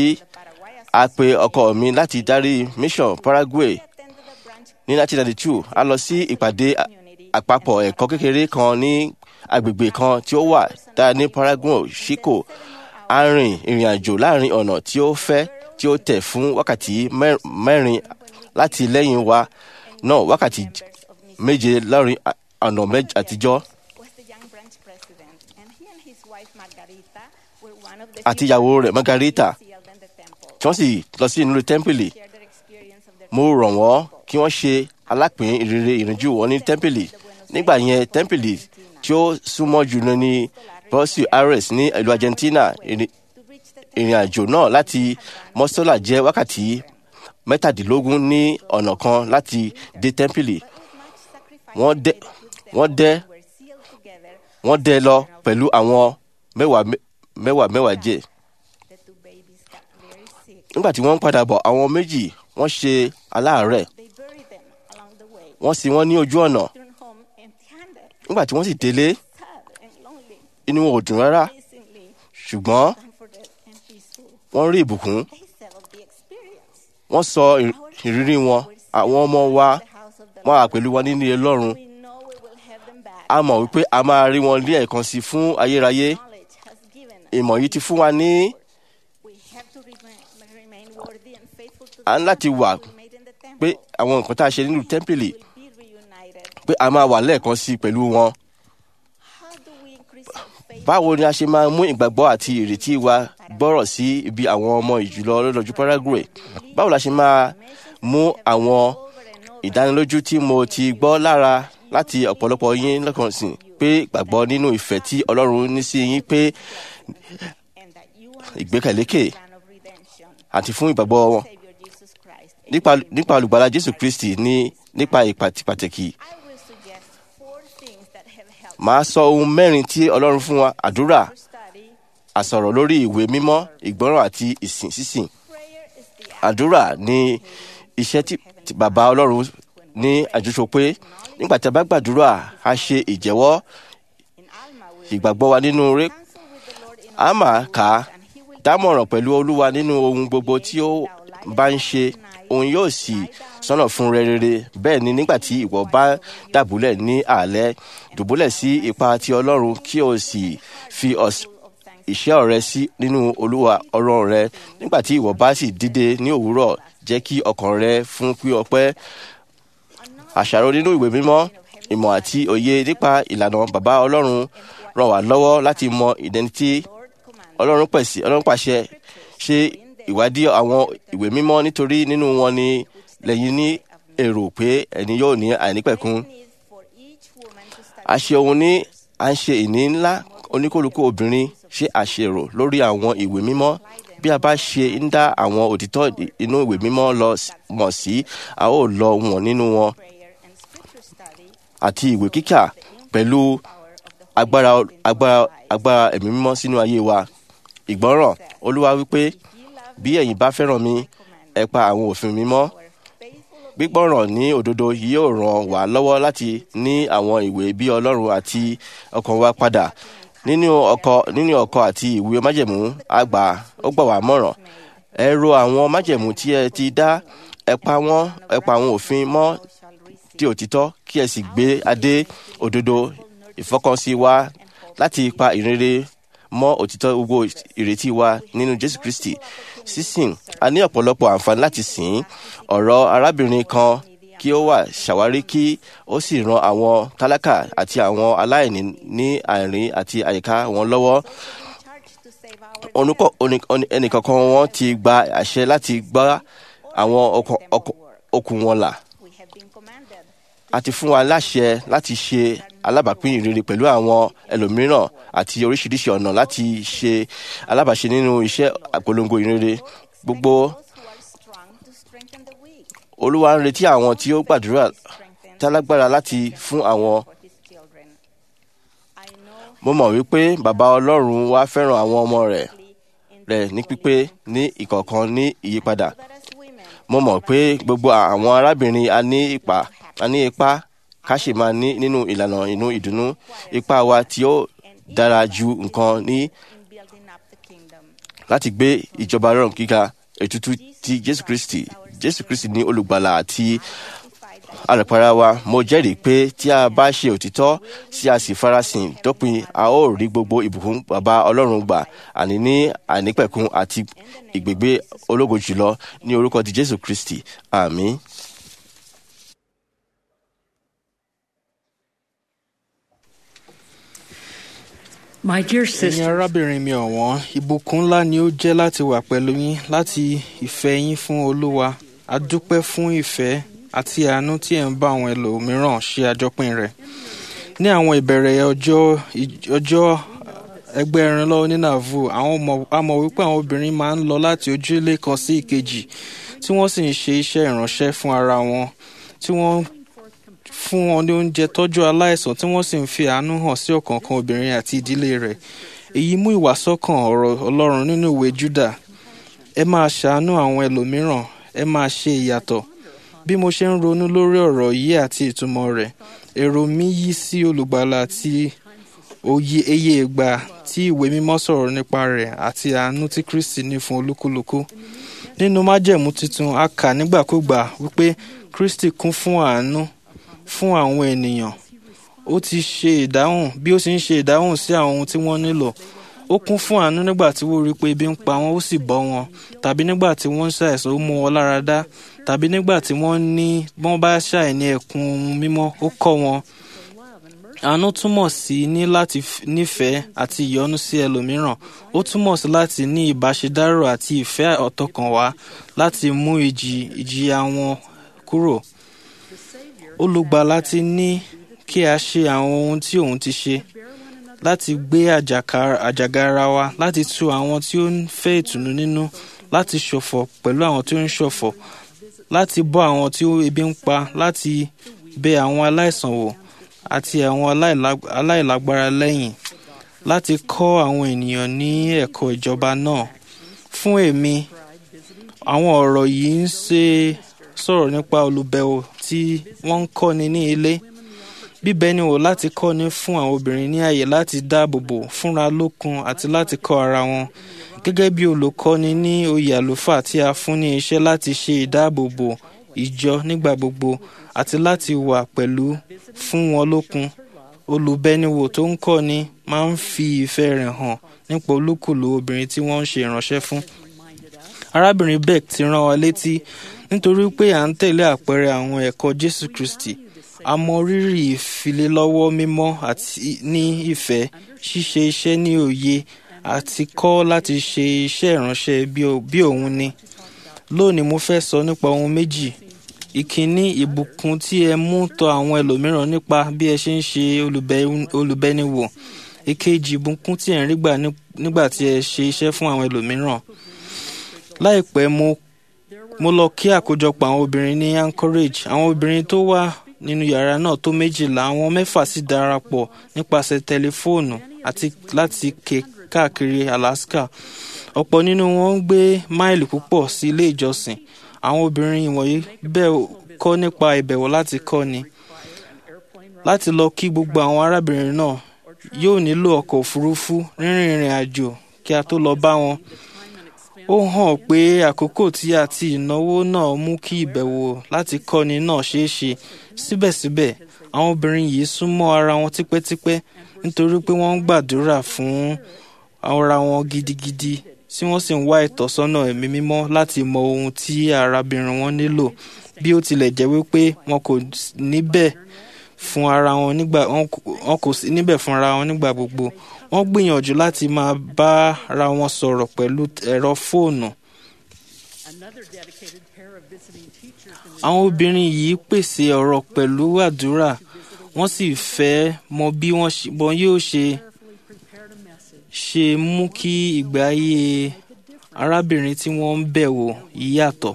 a pe ọkọ mi láti darí mission paraguay attended a branch ní 1992 a lọ sí ìpàdé a- àpapọ̀ ẹ̀kọ́ kékeré kan ní agbègbè kan tí ó wà dáa ní paraguay chico a rìn ìrìn àjò láàrin ọ̀nà tí ó fẹ́ tí ó tẹ̀ fún wákàtí mẹ́- mẹ́rin láti lẹ́yìn wa náà wákàtí j- méje lọ́rin a- ọ̀nà méjì àtijọ́ was the young branch president, and he and his wife Margarita were one of the àti few ìyàwó rẹ̀ margarita sealed in the temple. tí wọ́n sì lọ sí inú tẹ́ḿpìlì Share their experience of their mo rọ̀ wọ́n kí wọ́n ṣe alápín ìrere ìrìnjú wọn ní tẹ́ḿpìlì nígbà yẹn tẹ́ḿpìlì tí ó súnmọ́ jùlọ ní bọ́sì aires ní ìlú argentina ìrìn- to reach the ìrìn àjò náà láti mọ́sọ́là jẹ́ wákàtí mẹ́tàdínlógún ní ọ̀nà kan láti dé tẹ́ḿpìlì much sacrifice wọ́n dẹ́ wọ́n dẹ́ were sealed together. wọ́n dẹ́ lọ pẹ̀lú àwọn mẹ́wàá mẹ́- mẹ́wàá mẹ́wàá jẹ́ The two babies got very sick. nígbà tí wọ́n ń padà bọ̀ àwọn méjì wọ́n ṣe aláàárẹ̀ They buried them along the way. wọ́n sì wọ́n ní ojú ọ̀nà Returned home empty-handed, nígbà tí wọ́n sì délé sad and lonely, inú wọn ò dùn rárá amazingly ṣùgbọ́n comforted and peaceful. wọ́n rí ìbùkún They said of the experience. wọ́n sọ ìr- ìrírí wọn àwọn ọmọ wa The house of the wọ́n wà Lord. pẹ̀lú wa nínú ilé lọ́run We know we will have them back. a mọ̀ wípé a máa rí wọn ní ẹ̀ẹ̀kan sí fún ayérayé Knowledge has given us. ìmọ̀ yìí ti fún wa ní We have to remain, remain worthy and faithful to À ń láti wà we made in the temple. pé àwọn nǹkan tá a ṣe nínú tẹ́ḿpìlì We'll be reunited. pé a máa wà lẹ́ẹ̀kan sí pẹ̀lú wọn How do we increase our faith? báwo ni a ṣe máa mú ìgbàgbọ́ àti ìrètí wa gbọ́rọ̀ sí ibi àwọn ọmọ ìjùlọ lọ́dọọjú paraguay báwo la ṣe máa mú àwọn ìdánilójú tí mo ti gbọ́ lára láti ọ̀pọ̀lọpọ̀ yín lọ́kàn sí pé gbàgbọ́ nínú ìfẹ́ tí ọlọ́run ní sí yín pé And that you ìgbékẹ̀lékè plan of redemption. àti fún ìgbàgbọ́ wọn Savior Jesus Christ. nípa nípa olùgbàlà jésù kristi ní nípa ìpàtì pàtàkì I will suggest four things that have helped màá sọ ohun mẹ́rin tí ọlọ́run fún wa àdúrà us study. àsọ̀rọ̀ lórí ìwé mímọ́ ìgbọ́ràn àti ìsìn sísìn Prayer is the act àdúrà ní iṣẹ́ tí tí bàbá ọlọ́run ní àjọṣọ pé nígbà tí a bá gbàdúrà a ṣe ìjẹ́wọ́ in Alma. We ìgbàgbọ́ wa nínú rẹ̀ counsel with the Lord in a máa kà á and He will dámọ̀ràn pẹ̀lú olúwa nínú ohun gbogbo tí ó bá ń ṣe òun yóò sì sọ́nà fún rẹ rere bẹ́ẹ̀ ni nígbà tí ìwọ bá dàbúlẹ̀ ní àlẹ́ dùbúlẹ̀ sí ipa ti ọlọ́run kí o sì fi ọ̀s- ìṣẹ́ ọ̀rẹ́ sí nínú olúwa ọlọ́run rẹ nígbà tí ìwọ bá sì dìde ní òwúrọ̀ jẹ́ kí ọkàn rẹ fún pí ọpẹ́ àṣàrò nínú ìwé mímọ́ ìmọ̀ àti òye nípa ìlànà bàbá ọlọ́run ràn wá lọ́wọ́ láti mọ ìdẹ́nití ọlọ́run pèsè ọlọ́run pàṣẹ ṣe ìwádìí àwọn ìwé mímọ́ nítorí nínú wọn ni lẹ́yìn ní èrò pé ẹni yóò ní àìnípẹ̀kun a ṣe ohun ní à ń ṣe ìní ńlá oníkólukú obìnrin ṣe àṣèrò lórí àwọn ìwé mímọ́ bí a bá ṣe ń dá àwọn òtítọ́ inú ìwé mímọ́ lọ s- mọ̀ sí a ó lọ wọ̀n nínú wọn àti ìwé kíkà pẹ̀lú agbára agbára agbára ẹ̀mí mímọ́ sínú ayé wa ìgbọ́ràn olúwa wípé bí ẹ̀yin bá fẹ́ràn mi ẹ pa àwọn òfin mi mọ́ gbígbọ́ràn ní òdodo yóò ràn wá lọ́wọ́ láti ní àwọn ìwé bí ọlọ́run àti ọkàn wa padà nínú ọkọ nínú ọkọ àti ìwé májẹ̀mú àgbà ó gbà wá mọ̀ràn ẹ ro àwọn májẹ̀mú tí ẹ ti dá ẹ pa wọ́n ẹ pa àwọn òfin mọ́ tí òtítọ́ kí ẹ sì gbé adé òdodo ìfọkànsí wa láti pa ìrere mọ́ òtítọ́ gbogbo ìrètí wa nínú Jésù Kristi sísìn a ní ọ̀pọ̀lọpọ̀ àǹfààní láti sìn ọ̀rọ̀ arábìnrin kan kí ó wà ṣàwárí kí ó sì ran àwọn tálákà àti àwọn aláìní ní àìrín àti àyíká wọn lọ́wọ́ onúkọ oní- oní- ẹnìkankan wọn ti gba àṣẹ láti gbá àwọn ọkàn- ọkàn- okùn wọn là a ti fún wa láṣẹ láti ṣe alábàápín ìrere pẹ̀lú àwọn ẹlòmíràn àti oríṣiríṣi ọ̀nà láti ṣe alábàáṣe nínú iṣẹ́ àpolongo ìrere gbogbo olúwa ń retí àwọn tí ó gbàdúrà tálágbára láti fún àwọn mo mọ̀ wípé bàbá ọlọ́run wa fẹ́ràn àwọn ọmọ rẹ̀ rẹ̀ ní pípé ní ìkọ̀ọ̀kan ní ìyípadà mo mọ̀ pé gbogbo àwọn arábìnrin a ní ipa a ní ipa ká sì máa ní nínú ìlànà inú ìdùnnú ipa wa tí ó dára ju nǹkan ní láti gbé ìjọba rọrùn gíga ètùtù ti Jésù Kristi Jésù Kristi ní olùgbàlà àti alùpàrà wa mo jẹ́rìí pé tí a bá ṣe òtítọ́ tí a sì farasin dópin a ó rí gbogbo ìbùkún bàbá Ọlọ́run gbà àní ní àìnípẹ̀kun àti ìgbègbè ológo jùlọ ní orúkọ ti Jésù Kristi àmín. My dear ẹ̀yin sister, arábìnrin mi ọ̀wọ́n ìbùkún ńlá ni ó jẹ́ láti wà pẹ̀lú yín láti ìfẹ́ yín fún olúwa a dúpẹ́ fún ìfẹ́ àti àánú tí ẹ̀ ń bá àwọn ẹlòmíràn ṣe àjọpín rẹ̀ ní àwọn ìbẹ̀rẹ̀ ọjọ́ ọjọ́ ẹgbẹ́ ìrànlọ́wọ́ ní nàvù àwọn ọmọ a mọ̀ wípé àwọn obìnrin máa ń lọ láti ojúlé kan sí ìkejì tí wọ́n sì ń ṣe iṣẹ́ ìránṣẹ́ fún ara wọn tí wọ́n fún wọn ní oúnjẹ tọ́jú aláìsàn tí wọ́n sì ń fi àánú hàn sí ọ̀kọ̀ọ̀kan obìnrin àti ìdílé rẹ̀ èyí mú ìwàsọ́kàn ọ̀rọ̀ ọlọ́run nínú ìwé júdà ẹ máa ṣàánú àwọn ẹlòmíràn ẹ máa ṣe ìyàtọ̀ bí mo ṣe ń ronú lórí ọ̀rọ̀ yìí àti ìtumọ̀ rẹ̀ èrò mi yí sí olùgbàlà àti òye eye ìgbà tí ìwé mímọ́ sọ̀rọ̀ nípa rẹ̀ àti àánú tí kristi ní fún olúkúlùkù nínú májẹ̀mú tuntun a kà nígbàkúgbà wípé kristi kún fún àánú fún àwọn ènìyàn ó ti ṣe ìdáhùn bí ó sì ń ṣe ìdáhùn sí àwọn ohun tí wọ́n nílò ó kún fún àánú nígbà tí wọ́n rí i pé ebi ń pa wọ́n ó sì bọ́ wọn tàbí nígbà tí wọ́n ń ṣàìsàn ó mú wọn lára dá tàbí nígbà tí wọ́n ní wọ́n bá ṣàìní ẹ̀kún ohun mímọ́ ó kọ́ wọn àánú túmọ̀ sí ní láti f- nífẹ̀ẹ́ àti ìyọ́nú sí ẹlòmíràn ó túmọ̀ sí láti ní ìbáṣedárò àti ìfẹ́ ọ̀tọ̀kànwá láti mú ìjì ìjìyà wọn kúrò olùgbàlà ti ní kí a ṣe àwọn ohun tí òun ti ṣe láti gbé àjàkà- àjàgara wa láti tu àwọn tí ó ń fẹ́ ìtùnú nínú láti ṣọ̀fọ̀ pẹ̀lú àwọn tí ó ń ṣọ̀fọ̀ láti bọ́ àwọn tí ó ebi ń pa láti bẹ àwọn aláìsàn wò àti àwọn aláìlá- aláìlágbára lẹ́yìn láti kọ́ àwọn ènìyàn ní ẹ̀kọ́ ìjọba náà fún èmi àwọn ọ̀rọ̀ yìí ń ṣe sọ̀rọ̀ nípa olùbẹ̀wò tí wọ́n ń kọ́ni ní ilé bíbẹ ni wò láti kọ́ni fún àwọn obìnrin ní àyè láti dáàbò bò fúnra lókun àti láti kọ́ ara wọn gẹ́gẹ́ bí olùkọ́ni ní oyè àlùfáà tí a fún ní iṣẹ́ láti ṣe ìdáàbòbò ìjọ nígbà gbogbo àti láti wà pẹ̀lú fún wọn lókun olùbẹniwò tó ń kọ́ni máa ń fi ìfẹ́ rẹ̀ hàn nípa olúkúlù obìnrin tí wọ́n ń ṣe ìránṣẹ́ fún arábìnrin beck ti rán wa létí nítorí pé à ń tẹ̀lé àpẹẹrẹ àwọn ẹ̀kọ́ jésù kristi a mọ rírì ìfilélọ́wọ́ mímọ́ àti ní ìfẹ́ ṣíṣe iṣẹ́ ní òye àti kọ́ láti ṣe iṣẹ́ ìránṣẹ́ bí o- bí òun ni lónìí mo fẹ́ sọ nípa ohun méjì ìkíní ìbùkún tí ẹ mú tọ àwọn ẹlòmíràn nípa bí ẹ ṣe ń ṣe olùbẹ- olùbẹniwò ìkejì ìbùkún tí ẹ ń rí gbà ní- nígbà tí ẹ ṣe iṣẹ́ fún àwọn ẹlòmíràn láìpẹ́ mo mo lọ kí àkójọpọ̀ àwọn obìnrin ní anchorage àwọn obìnrin tó wà nínú yàrá náà tó méjìlá àwọn mẹ́fà sì darapọ̀ nípasẹ̀ tẹlifóònù àti láti ké káàkiri alaska ọ̀pọ̀ nínú wọn ń gbé máìlì púpọ̀ sí ilé ìjọsìn àwọn obìnrin wọ̀nyí bẹ́ẹ̀ kọ́ nípa ìbẹ̀wò láti kọ́ni láti lọ kí gbogbo àwọn arábìnrin náà yóò nílò ọkọ̀ òfurufú rírìn ìrìn àjò kí a tó lọ bá wọn ó hàn pé àkókò tí àti ìnáwó náà mú kí ìbẹ̀wò láti kọ́ni náà ṣeé ṣe síbẹ̀síbẹ̀ àwọn obìnrin yìí súnmọ́ ara wọn tipẹ́tipẹ́ nítorí pé wọ́n ń gbàdúrà fún ara wọn gidigidi tí wọ́n sì ń wá ìtọ́sọ́nà ẹ̀mí mímọ́ láti mọ ohun tí arábìnrin wọn nílò bí ó tilẹ̀ jẹ́ wípé wọn kò níbẹ̀ fún ara wọn nígbà wọn kò- wọn kò sí níbẹ̀ fún ara wọn nígbà gbogbo wọ́n gbìyànjú láti máa bá ara wọn sọ̀rọ̀ pẹ̀lú ẹ̀rọ fóònù àwọn obìnrin yìí pèsè ọ̀rọ̀ pẹ̀lú àdúrà wọ́n sì fẹ́ mọ bí wọ́n ṣe- wọn yóò ṣe ṣe mú kí ìgbé ayé arábìnrin tí wọ́n ń bẹ̀ wò yìí yàtọ̀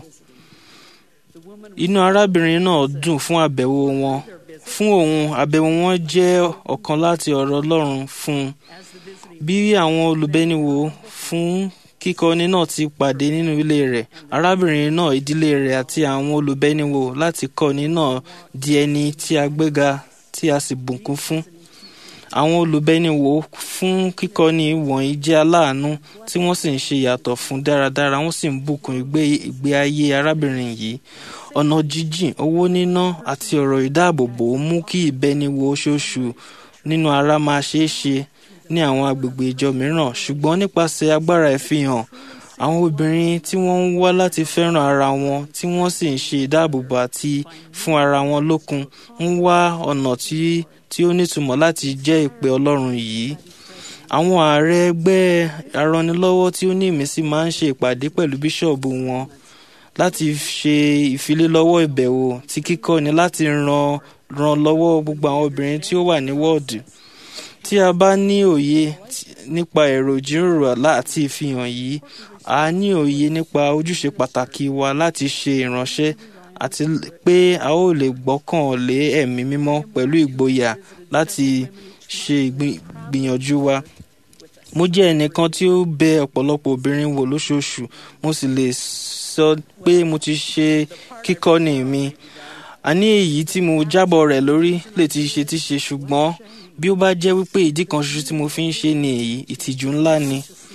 inú arábìnrin náà dùn fún àbẹ̀wò wọn fún òun àbẹ̀wò wọn jẹ́ ọ̀kan láti ọ̀rọ̀ ọlọ́run fún un bí àwọn olùbẹ́niwò fún kíkọ́ni náà ti pàdé nínú ilé rẹ̀ arábìnrin náà ìdílé rẹ̀ àti àwọn olùbẹ́niwò láti kọ́ni náà di ẹni tí a gbéga tí a sì bùkún fún àwọn olùbẹ́niwò fún kíkọ́ni wọ̀nyí jẹ́ aláàánú tí wọ́n sì ń ṣe yàtọ̀ fún dáradára wọ́n sì ń bùkún ìgbé ìgbé ayé arábìnrin yìí ọ̀nà jíjìn owó níná àti ọ̀rọ̀ ìdáàbòbò mú kí ìbẹniwò oṣooṣù nínú ara máa ṣeé ṣe ní àwọn agbègbè ìjọ mìíràn ṣùgbọ́n nípasẹ̀ agbára ìfihàn àwọn obìnrin tí wọ́n ń wá láti fẹ́ràn ara wọn tí wọ́n sì ń ṣe ìdáàbòbò àti fún ara wọn lókun ń wá ọ̀nà tí tí ó nítumọ̀ láti jẹ́ ìpè ọlọ́run yìí àwọn ààrẹ ẹgbẹ́ aranilọ́wọ́ tí ó ní ìmísí máa ń ṣe ìpàdé pẹ̀lú bíṣọ̀bù wọn láti ṣe ìfilélọ́wọ́ ìbẹ̀wò tí kíkọ́ni láti ran ran lọ́wọ́ gbogbo àwọn obìnrin tí ó wà ní wọ́ọ̀dù tí a bá ní òye tí- nípa èrò ìjíròrò àlá àti ìfihàn yìí a ní òye nípa ojúṣe pàtàkì wa láti ṣe ìránṣẹ́ àti l- pé a ó lè gbọ́kàn lé ẹ̀mí mímọ́ pẹ̀lú ìgboyà láti ṣe ìgbì- ìgbìyànjú wa mo jẹ́ ẹnìkan tí ó bẹ ọ̀pọ̀lọpọ̀ obìnrin wò lóṣooṣù mo sì lè sọ pé mo ti ṣe kíkọ́ni mi àní èyí tí mo jábọ̀ rẹ̀ lórí lè ti ṣe ti ṣe ṣùgbọ́n bí ó bá jẹ́ wípé ìdí kan ṣoṣo tí mo fi ń ṣe ni èyí ìtìjú ńlá ni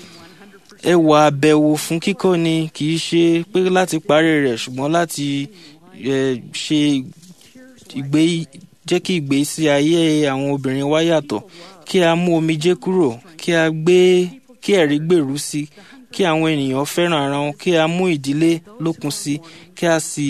ẹwà àbẹ̀wò fún kíkọ́ni kì í ṣe pé láti parí rẹ̀ ṣùgbọ́n láti eh, ṣe ìgbé jẹ́ kí ìgbésí ayé àwọn obìnrin wa yàtọ̀ kí a mú omijé kúrò kí a gbé kí ẹ̀rí gbèrú sí i kí àwọn ènìyàn fẹ́ràn ara wọn kí a mú ìdílé lókun sí i kí a sì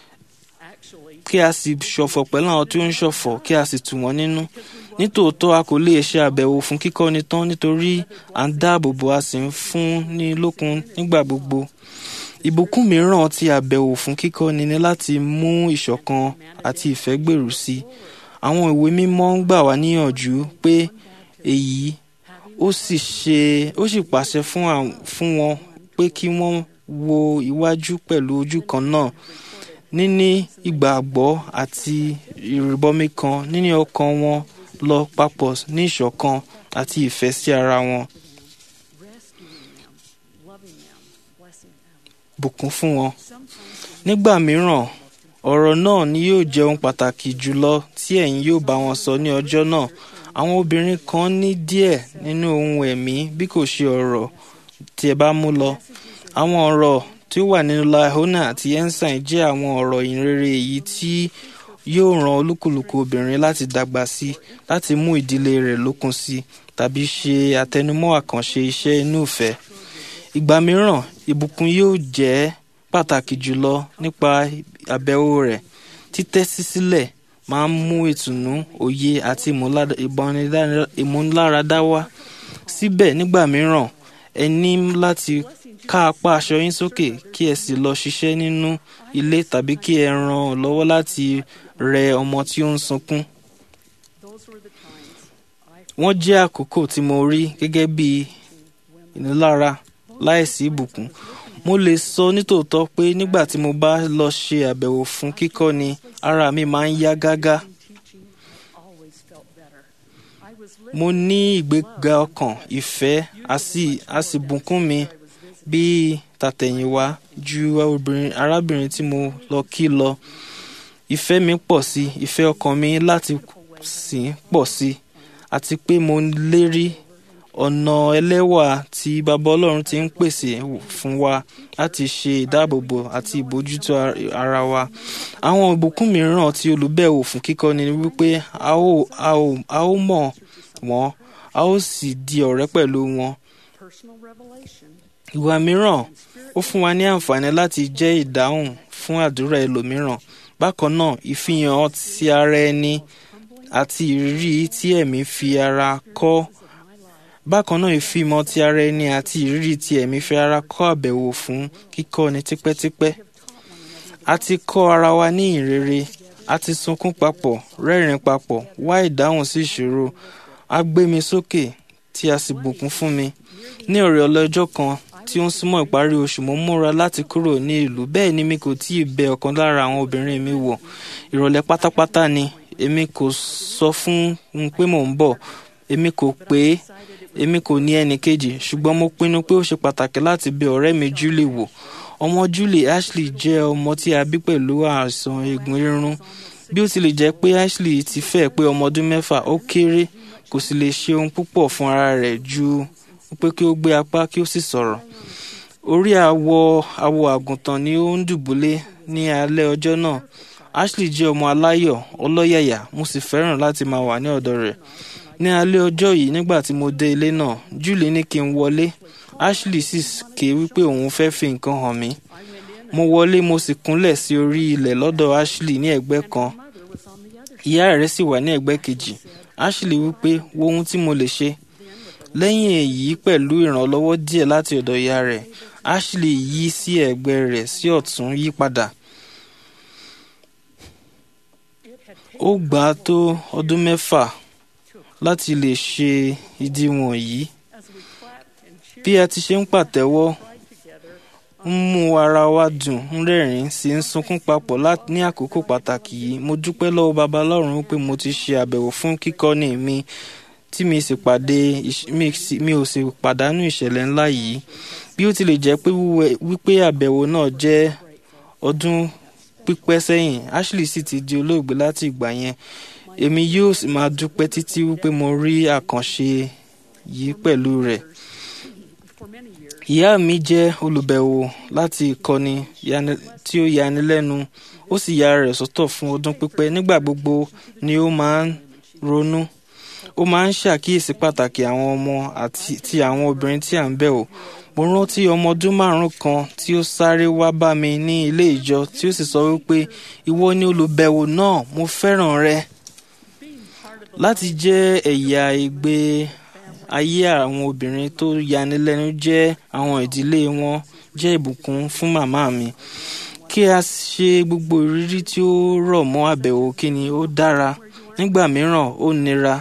kí a sì ṣọ̀fọ̀ pẹ̀lú àwọn tí ó ń ṣọ̀fọ̀ kí a sì tù wọ́n nínú nítòótọ́ a kò lè ṣe àbẹ̀wò fún kíkọ́ni tán nítorí à ń dáàbò bò a sì ń fún ní lókun nígbà gbogbo ìbùkún mìíràn tí àbẹ̀wò fún kíkọ́ni ni láti mú ìṣọ̀kan àti ìfẹ́ gbèrú sí i àwọn ìwé mímọ́ ń gbà wá níyànjú pé èyí ó sì ṣe ó sì pàṣẹ fún àwọn- fún wọn pé kí wọ́n wo iwájú pẹ̀lú ojú kan náà níní ìgbàgbọ́ àti ìrìbọmi kan níní ọkàn wọn lọ papọ̀ ní ìṣọ̀kan àti ìfẹ́ sí ara wọn bùkún fún wọn. nígbà mìíràn ọ̀rọ̀ náà ni yóò jẹ́ ohun pàtàkì jùlọ tí ẹ̀yin yóò bá wọn sọ ní ọjọ́ náà àwọn obìnrin kan ní díẹ̀ nínú ohun ẹ̀mí bí kò ṣe ọ̀rọ̀ tí ẹ bá mú lọ àwọn ọ̀rọ̀ tí ó wà nínú lahona àti ensign jẹ́ àwọn ọ̀rọ̀ ìrere èyí tí yóò ran olúkúlùkù obìnrin láti dàgbà sí láti mú ìdílé rẹ̀ lókun sí tàbí ṣe àtẹnumọ́ àkànṣe iṣẹ́ inú ìfẹ́ ìgbà mìíràn ìbùkún yóò jẹ́ pàtàkì jùlọ nípa àbẹ̀wò rẹ̀ títẹ́sí sílẹ̀ máa ń mú ìtùnú òye àti ìmúlára- ìbọnidá- ìmúláradá wá síbẹ̀ nígbà mìíràn ẹ ní láti ká apá aṣọ yín sókè kí ẹ sì lọ ṣiṣẹ́ nínú ilé tàbí kí ẹ ràn ọ́ lọ́wọ́ láti rẹ ọmọ tí ó ń sunkún. wọ́n jẹ́ àkókò tí mo rí gẹ́gẹ́ bí ìnilára láìsí ìbùkún. mo lè sọ nítòótọ́ pé nígbà tí mo bá lọ ṣe àbẹ̀wò fún kíkọ́ni ara mi máa ń yá gágá. mo ní ìgbéga ọkàn ìfẹ́ a sì- a sì bùkún mi bíi tàtẹ̀yìnwá ju obìnrin arábìnrin tí mo lọ kí lọ. ìfẹ́ mi pọ̀ sí i ìfẹ́ ọkàn mi láti sìn pọ̀ sí i àti pé mo lérí ọ̀nà ẹlẹ́wà tí bàbá ọlọ́run ti ń pèsè fún wa láti ṣe ìdáàbòbò àti ìbójútó ar- ara wa. àwọn ìbùkún mìíràn tí olùbẹ̀wò fún kíkọ́ni ni wípé a ó a ó a ó mọ̀ wọ́n a ó sì di ọ̀rẹ́ pẹ̀lú wọn. ìwà mìíràn ó fún wa ní àǹfààní láti jẹ́ ìdáhùn fún àdúrà ẹlòmíràn. bákan náà ìfihàn ti ara ẹni àti ìrírí tí ẹ̀mí fi ara kọ́ bákan náà ìfimọ̀ ti ara ẹni àti ìrírí tí ẹ̀mí fi ara kọ́ àbẹ̀wò fún kíkọ́ni tipẹ́tipẹ́. a ti kọ́ ara wa ní ìrere a ti sunkún papọ̀ rẹ́rìn papọ̀ wá ìdáhùn sí ìṣòro a gbé mi sókè tí a sì bùkún fún mi. ní ọ̀rẹ́ ọlọ́jọ́ kan tí ó ń súnmọ́ ìparí oṣù mo múra láti kúrò ní ìlú bẹ́ẹ̀ ni mi kò tí ì bẹ ọ̀kan lára àwọn obìnrin mi wò ìrọ̀lẹ́ pátápátá ni èmi kò sọ fún un pé mò ń bọ̀ èmi kò pé èmi kò ní ẹnì kejì ṣùgbọ́n mo pinnu pé ó ṣe pàtàkì láti bẹ ọ̀rẹ́ mi Julie wò ọmọ Julie Ashley jẹ́ ọmọ tí a bí pẹ̀lú àìsàn eegun rírun bí ó tilẹ̀ jẹ́ pé Ashley ti fẹ́ pé ọmọ ọdún mẹ́fà ó kéré kò sì lè ṣe ohun púpọ̀ fún ara rẹ̀ ju pé kí ó gbé apá kí ó sì sọ̀rọ̀ orí awọ awọ àgùntàn ni ó ń dùbúlẹ̀ ní alẹ́ ọjọ́ náà Ashley jẹ́ ọmọ aláyọ̀ ọlọ́yàyà mo sì fẹ́ràn láti máa wà ní ọ̀dọ̀ rẹ̀ ní alẹ́ ọjọ́ yìí nígbà tí mo dé ilé náà Julie ní kí n wọlé Ashley sì ké wípé òun fẹ́ fi nǹkan hàn mí mo wọlé mo sì kúnlẹ̀ sí orí ilẹ̀ lọ́dọ̀ Ashley ní ẹ̀gbẹ́ kan ìyá rẹ̀ sì wà ní ẹ̀gbẹ́ kejì Ashley wípé wo ohun tí mo lè ṣe lẹ́yìn èyí pẹ̀lú ìrànlọ́wọ́ díẹ̀ láti ọ̀dọ̀ ìyá rẹ̀ Ashley yí sí ẹ̀gbẹ́ rẹ̀ sí ọ̀tún yí padà ó gbà á tó ọdún mẹ́fà láti lè ṣe ìdíwọ̀n yìí bí a ti ṣe ń pàtẹ́wọ́ ń mú ara wa dùn ń rẹ́rìn sì ń sunkún papọ̀ lá- ní àkókò pàtàkì yìí mo dúpẹ́ lọ́wọ́ baba Ọlọ́run pé mo ti ṣe àbẹ̀wò fún kíkọ́ni mi tí mi sì pàdé ìṣ- mi sì- mi ò sì pàdánù ìṣẹ̀lẹ̀ ńlá yìí bí ó tilẹ̀ jẹ́ pé wíwẹ- wípé àbẹ̀wò náà jẹ́ ọdún pípẹ́ sẹ́yìn Ashley sì ti di olóògbé láti ìgbà yẹn èmi yóò sì máa dúpẹ́ títí wípé mo rí àkànṣe yìí pẹ̀lú rẹ̀. ìyá mi jẹ́ olùbẹ̀wò láti ìkọ́ni yani- tí ó yani lẹ́nu ó sì ya rẹ̀ sọ́tọ̀ fún ọdún pípẹ́ nígbà gbogbo ni ó máa ń ronú ó máa ń ṣàkíyèsí pàtàkì àwọn ọmọ àti ti àwọn obìnrin tí à ń bẹ̀ wò mo rántí ọmọ ọdún márùn kan tí ó sáré wá bá mi ní ilé ìjọ tí ó sì sọ wípé ìwọ ni olùbẹ̀wò náà mo fẹ́ràn rẹ láti jẹ́ ẹ̀yà ìgbé ayé àwọn obìnrin tó yanilẹ́nu jẹ́ àwọn ìdílé wọn jẹ́ ìbùkún fún màmá mi kí a ṣe gbogbo ìrírí tí ó rọ̀ mọ́ àbẹ̀wò kíni ó dára nígbà mìíràn ó nira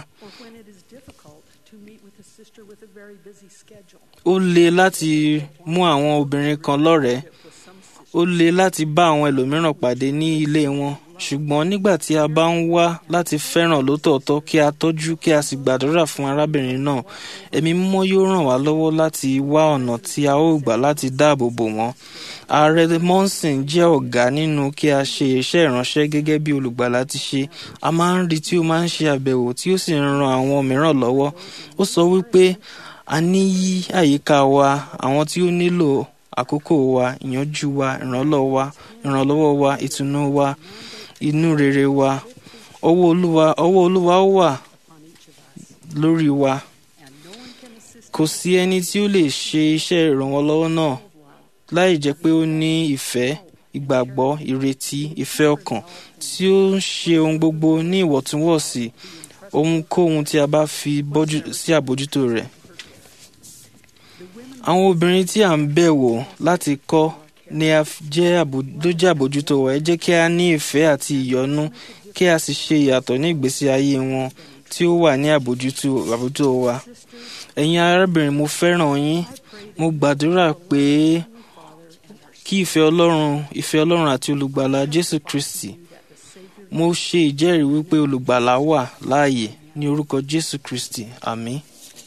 ó le láti mú àwọn obìnrin kan lọ́rẹ̀ẹ́ ó le láti bá àwọn ẹlòmíràn pàdé ní ilé wọn ṣùgbọ́n nígbà tí a bá ń wá láti fẹ́ràn lótòótọ́ kí a tọ́jú kí a sì gbàdúrà fún arábìnrin náà ẹ̀mí mímọ́ yóò ràn wá lọ́wọ́ láti wá ọ̀nà tí a ó gbà láti dáàbò bò wọ́n ààrẹ monson jẹ́ ọ̀gá nínú kí a ṣe iṣẹ́ ìránṣẹ́ gẹ́gẹ́ bí olùgbàlà ti ṣe a máa ń rí tí ó máa ń ṣe àbẹ̀wò tí ó sì ń ran àwọn mìíràn lọ́wọ́ ó sọ wípé a ní yí àyíká wa àwọn tí ó nílò àkókò wa ìyànjú wa ìrànlọ́wọ́ wa ìrànlọ́wọ́ wa ìtùnú wa inú rere wa ọwọ́ olúwa ọwọ́ olúwa ó wà lórí wa kò sí ẹni tí ó lè ṣe iṣẹ́ ìrànwọ́lọ́wọ́ náà láì jẹ́ pé ó ní ìfẹ́ ìgbàgbọ́ ìrètí ìfẹ́ ọkàn tí ó ń ṣe ohun gbogbo ní ìwọ̀ntúnwọ̀nsì ohunkóhun tí a bá fi bọ́jú sí àbójútó rẹ̀. àwọn obìnrin tí à ń bẹ̀ wò láti kọ́ ni a f- jẹ́ àbò- ló jẹ́ àbójútó wa ẹ jẹ́ kí a ní ìfẹ́ àti ìyọ́nú kí a sì ṣe ìyàtọ̀ ní ìgbésí ayé wọn tí ó wà ní àbójútó àbójútó wa. ẹ̀yin arábìnrin mo fẹ́ràn yín mo gbàdúrà pé kí ìfẹ́ ọlọ́run ìfẹ́ ọlọ́run àti olùgbàlà jésù kristi mo ṣe ìjẹ́rìí wípé olùgbàlà wà láàyè ní orúkọ jésù kristi àmín.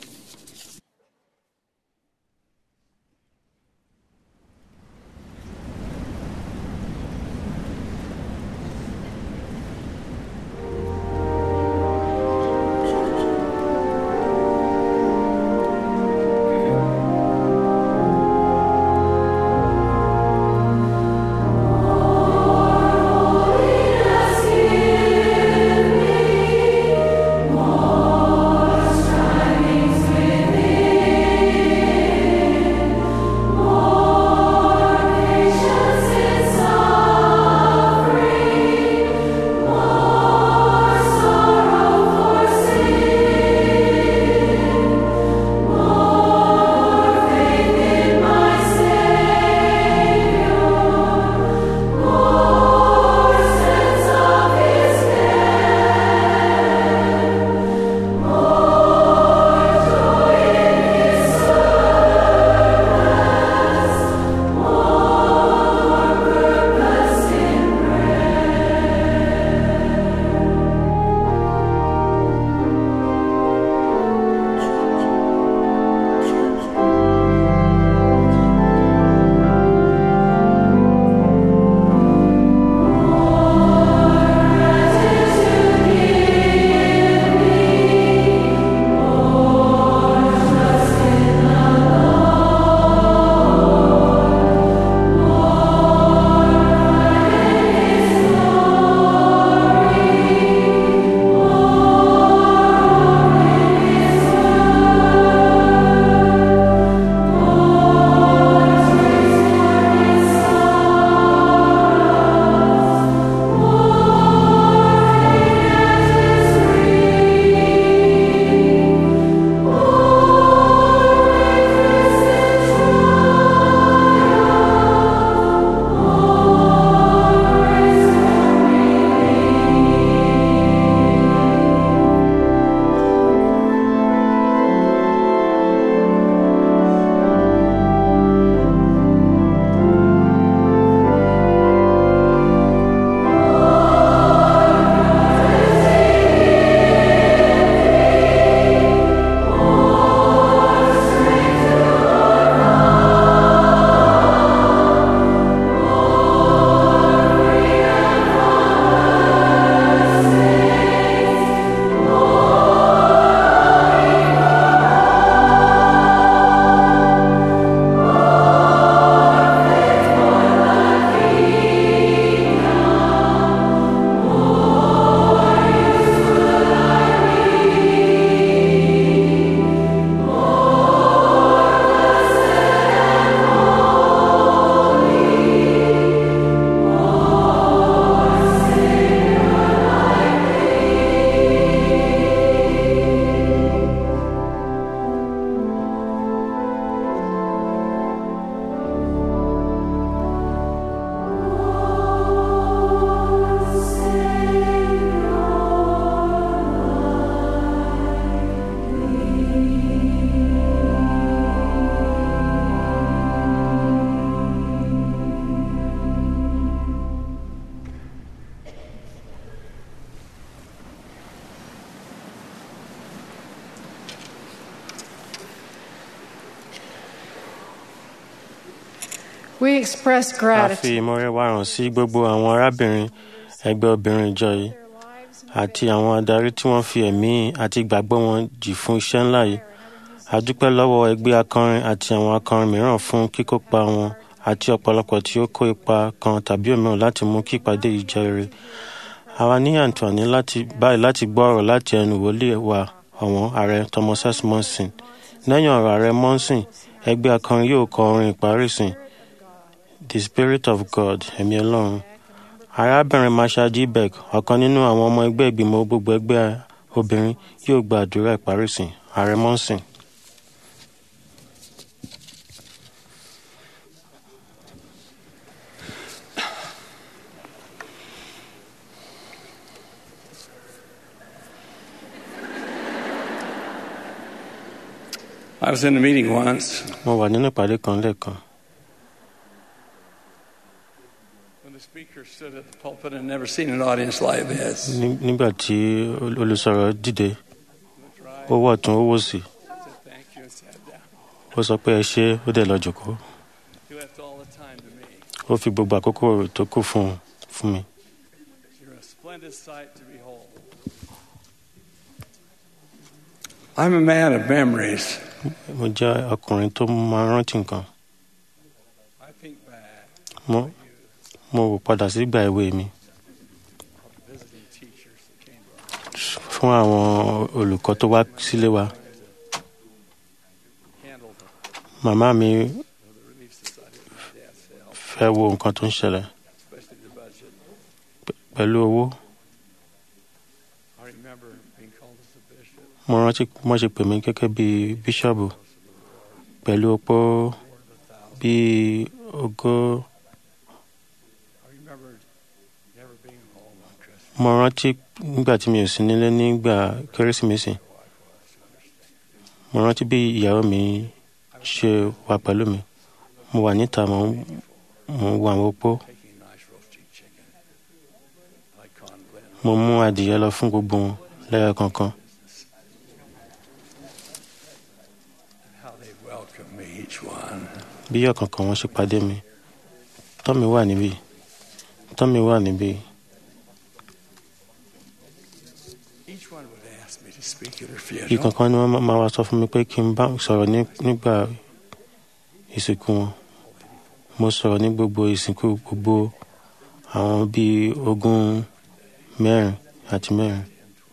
We express a fi gratitude. ìmọ̀rẹ́ wa hàn sí gbogbo àwọn arábìnrin ẹgbẹ́ obìnrin ìjọ yìí àti àwọn adarí tí wọ́n fi ẹ̀mí àti ìgbàgbọ́ wọn jì fún iṣẹ́ ńlá yìí a dúpẹ́ lọ́wọ́ ẹgbẹ́ akọrin àti àwọn akọrin mìíràn fún kíkópa wọn àti ọ̀pọ̀lọpọ̀ tí ó kó ipa kan tàbí òmíràn láti mú kí ìpàdé yìí jẹ́ rere àwa ní àǹfààní láti báyìí láti gbọ́ ọ̀rọ̀ láti ẹnu wòlíì wa ọ̀wọ́n ààrẹ thomas s monson lẹ́yìn ọ̀rọ̀ ààrẹ monson ẹgbẹ́ akọrin yóò kọ orin ìparí ìsìn the spirit of god ẹ̀mí ọlọ́run arábìnrin masha g beck ọ̀kan nínú àwọn ọmọ ẹgbẹ́ ìgbìmọ̀ gbogbo ẹgbẹ́ obìnrin yóò gba àdúrà ìparí ìsìn ààrẹ monson. I was in a meeting once mo wà nínú ìpàdé kan lẹ́ẹ̀kan when the speaker stood at the pulpit and never seen an audience like this. Ní- nígbà tí ol- olùsọ̀rọ̀ dìde ó wọ̀ tún ó wò sí said thank you and sat down. ó sọ pé ẹ ṣé ó dẹ̀ lọ jòkó He left all the time to me. ó fi gbogbo àkókò tó kù fún fún mi You're a splendid sight to behold. I'm a man of memories. mo jẹ́ ọkùnrin tó máa ń rántí nǹkan I think back mo mo wò padà sígbà èwe mi visiting teachers that came to our fún àwọn olùkọ́ tó wá sílé wa handled the, màmá mi the Relief Society with my dad's help, fẹ́ wo nǹkan tó ń ṣẹlẹ̀ especially the budget. p- pẹ̀lú owó I remember being called as a bishop. mo rántí mo ṣe pè mí gẹ́gẹ́ bí bíṣọ́ọ̀bù pẹ̀lú opó bíi ogó I remember never being home on Christmas. mo rántí nígbà tí mi ò sí nílé nígbà kérésìmesì mo rántí bí ìyàwó mi ṣe wà pẹ̀lú mi mo wà níta mo ń mo ń wo àwọn opó Taking a nice roasting chicken. Like Con Glen. mo mú adìyẹ lọ fún gbogbo wọn lẹ́yọ kankan How they welcomed me, each one. bí ọ̀kọ̀ọ̀kan wọn ṣe pàdé mi tọ́mi wà níbí tọ́mi wà níbí Each one would ask me to speak at her funeral. ìkankan ni wọ́n má- máa wá sọ fún mi pé kí n bá sọ̀rọ̀ ní- nígbà ìsìnkú wọn mo sọ̀rọ̀ ní gbogbo ìsìnkú gbogbo àwọn bíi ogún mẹ́rin àti mẹ́rin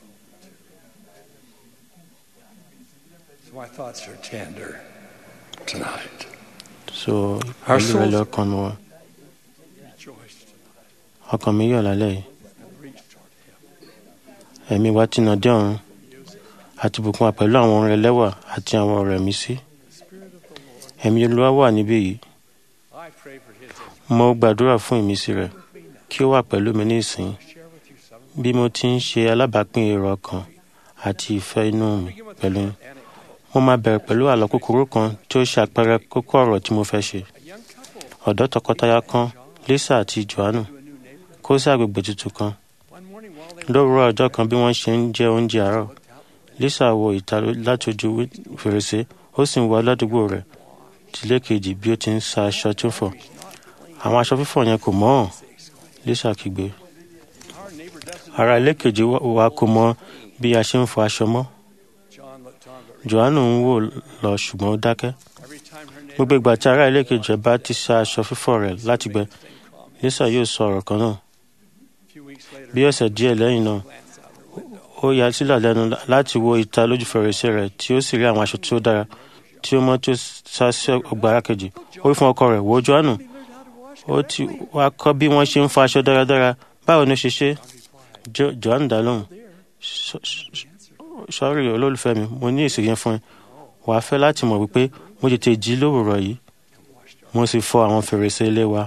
So my thoughts are tender tonight. so Our pẹ̀lú rẹ souls- lọ́kàn mi wọ́n Rejoice tonight ọkàn mi yọ̀ lálẹ́ yìí and reach toward Him. ẹ̀mí wa ti nà dé ọ̀run àti bùkún wa pẹ̀lú àwọn orin ẹlẹ́wà àti àwọn ọ̀rẹ́ mi sí ẹ̀mí olúwa wà níbí yìí I pray for His mo gbàdúrà fún ìmísí rẹ̀ kí ó wà pẹ̀lú mi ní ìsìn share with you some bí mo ti ń ṣe alábàápín èrò ọkàn àti ìfẹ́ inú mi pẹ̀lú yín. anecdote. mo máa bẹ̀rẹ̀ pẹ̀lú àlọ́ kúkúrú kan tí ó ṣe àpẹẹrẹ kókó ọ̀rọ̀ tí mo fẹ́ ṣe A young couple ọ̀dọ́ tọkọtaya kan lisa àti johannu to a new neighborhood. kó sí àgbègbè tuntun kan One morning while they were lówùúrọ̀ ọjọ́ kan bí wọ́n ṣe ń jẹ oúnjẹ àárọ̀ looked out, lisa wo ìta láti ojú wí- fèrèsé ó sì ń wo aládùúgbò rẹ̀ tìlé kejì bí ó ti ń sa aṣọ tó fọ̀ àwọn aṣọ fífọ̀ yẹn kò mọ́ ọ́n lisa kígbe our neighbor doesn't. ara ilé kejì wa- wa kò mọ bí a ṣe ń fọ aṣọ mọ́ John looked on, but johannu ń wò lọ ṣùgbọ́n ó dákẹ́ every time her neighbor gbogbo ìgbà tí ará ilé kejì ẹ̀ bá ti sa aṣọ fífọ̀ rẹ̀ láti gbẹ same comment. lisa yóò sọ ọ̀rọ̀ kan náà A few weeks later, bí ọ̀sẹ̀ díẹ̀ lẹ́yìn náà glanced out her window. ó ya sílẹ̀ lẹ́nu láti wo ìta lójú fèrèsé rẹ̀ tí ó sì rí àwọn aṣọ tí ó dára tí ó mọ́ tí ó sá sí ọgbà ara kejì ó wí fún ọkọ rẹ̀ wo johannu ó ti wá kọ́ bí wọ́n ṣe ń fọ aṣọ dáradára báwo ni ó ṣe ṣe Jo- johannu dá lóhùn "Sọ- sọ- sọ́rí olólùfẹ́ mi mo ní èsì yẹn fún ẹ wàá fẹ́ láti mọ̀ wípé mo tètè jí lówùrọ̀ yìí mo sì fọ àwọn fèrèsé ilé wa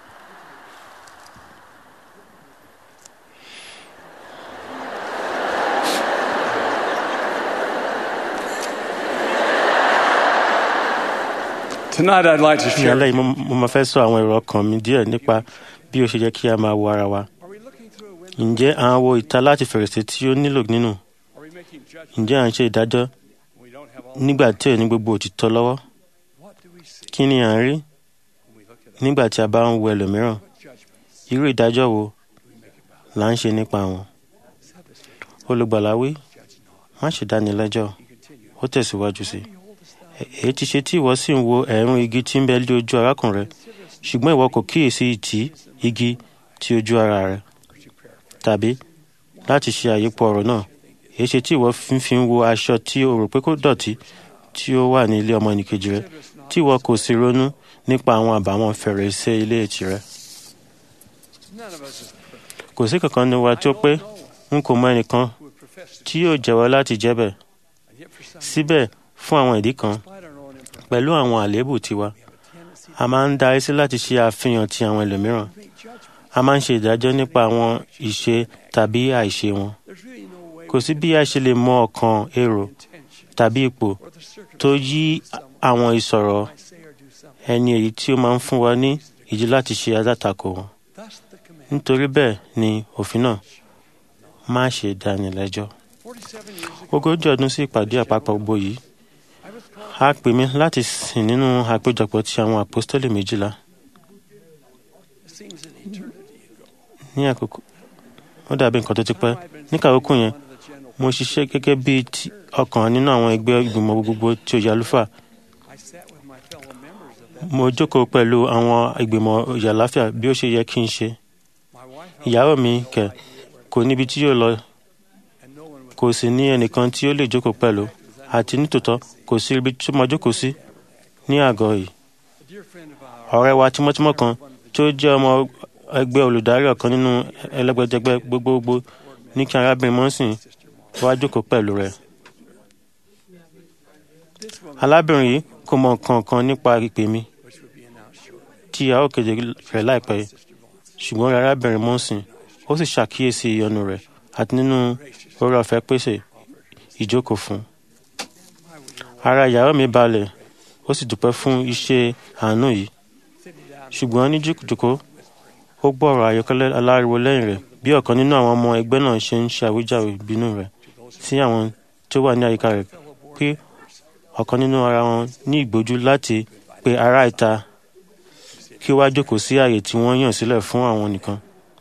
Tonight, I'd like to ní share. alẹ́ yìí mo- mo máa fẹ́ sọ àwọn èrò ọkàn mi díẹ̀ nípa bí ó ṣe yẹ kí a máa wo ara wa Are we looking through a window? ǹjẹ́ à ń wo ìta láti fèrèsé tí ó nílò nínú Are we making judgments? ǹjẹ́ à ń ṣe ìdájọ́ We don't have all. nígbà tí ò ní gbogbo òtítọ́ lọ́wọ́ What do we see kí ni à ń rí when we look at nígbà tí a bá ń wo ẹlòmíràn what judgments irú ìdájọ́ wo do we make about là ń ṣe nípa wọn Said the scripture, olùgbàlà wí judge not. má ṣe dáni lẹ́jọ́ He continued, ó tẹ̀síwájú sí Behold the èyí ti ṣe tí ìwọ sì ń wo ẹ̀rún igi tí ń bẹ lé ojú arákùnrin rẹ ṣùgbọ́n ìwọ kò kíyèsí ìtì igi ti ojú ara rẹ tàbí láti ṣe àyípo ọ̀rọ̀ náà èyí ṣe tí ìwọ fi fi ń wo aṣọ tí o rò pé kò dọ̀tí tí ó wà ní ilé ọmọ ẹnìkejì rẹ tí ìwọ kò sì ronú nípa àwọn àbàwọ́n fèrèsé ilé tirẹ̀ None of us is perfect. kò sí kankan ní wa tó pé n kò mọ ẹnìkan Who would profess to tí yóò jẹ́wọ́ láti jẹ́ bẹ́ẹ̀ and yet for some síbẹ̀ fún àwọn ìdí kan despite our own imperfection, pẹ̀lú àwọn àléébù tiwa we have a tendency a máa ń darí sí láti ṣe àfihàn ti àwọn ẹlòmíràn to make judgments. a máa ń ṣe ìdájọ́ nípa àwọn ìṣe tàbí àìṣe wọn There's really no way kò sí bí a ṣe lè mọ ọkàn èrò intention tàbí ipò or the tó circumstance yí someone àwọn ìsọ̀rọ̀ might say or do something. ẹni èyí tí ó máa ń fún wa ní ìdí láti ṣe alátakò wọn Thus the command. nítorí bẹ́ẹ̀ ni òfin náà má ṣe dáni lẹ́jọ́ 47 years ago, ogójì ọdún sí ìpàdé àpapọ̀ gbogbo yìí I was called a pè mí láti sìn nínú àpéjọpọ̀ ti àwọn àpọ́stélì méjìlá it seems an eternity ago. ní àkókò ó dàbí nǹkan tó ti pẹ́ níkà àkókò yẹn One of the general mo ṣiṣẹ́ gẹ́gẹ́ bí ti ọ̀kan nínú àwọn ẹgbẹ́ ìgbìmọ̀ gbogbo tí ó yà àlùfáà I sat with my fellow members of that. mo jókòó pẹ̀lú àwọn ìgbìmọ̀ ìyà àláfíà bí ó ṣe yẹ kí n ṣe My wife ìyàwó mi kẹ̀ kò níbi tí yóò lọ and no one was kò sì ní ẹnìkan tí ó lè jókòó pẹ̀lú àti nítòótọ́ kò sí ibi tí mo jókòó sí ní àgọ́ yìí a dear friend of ours. ọ̀rẹ́ wa tímọ́tímọ́ kan tó jẹ́ ọmọ ẹgbẹ́ olùdarí ọ̀kan nínú ẹlẹ́gbẹ́jẹgbẹ́ gbogbogbò ní kí arábìnrin mọ́sìn wá jókòó pẹ̀lú rẹ̀. This woman, alábìnrin yìí kò mọ nǹkan kan nípa ìpè mi which would be announced shortly, tí a ó kéde rẹ̀ láìpẹ́ yìí. ṣùgbọ́n arábìnrin mọ́sìn ó sì ṣàkíyèsí ìyọnu rẹ̀ àti nínú orí ọ̀fẹ́ pèsè ìjókòó fún un. ara ìyàwó mi balẹ̀ ó sì dúpẹ́ fún iṣẹ́ àánú yìí sitting down ṣùgbọ́n ní jùkùjùkù ó gbọ́ ọ̀rọ̀ àyọkẹ́lẹ́ aláriwo lẹ́yìn rẹ̀ bí ọ̀kan nínú àwọn ọmọ ẹgbẹ́ náà ṣe ń ṣe àwíjàre ìbínú rẹ̀ sí àwọn tó wà ní àyíká rẹ̀ pé ọ̀kan nínú ara wọn ní ìgbójú láti pe ará ìta kí ó wá jókòó sí ààyè tí wọ́n yàn sílẹ̀ fún àwọn nìkan.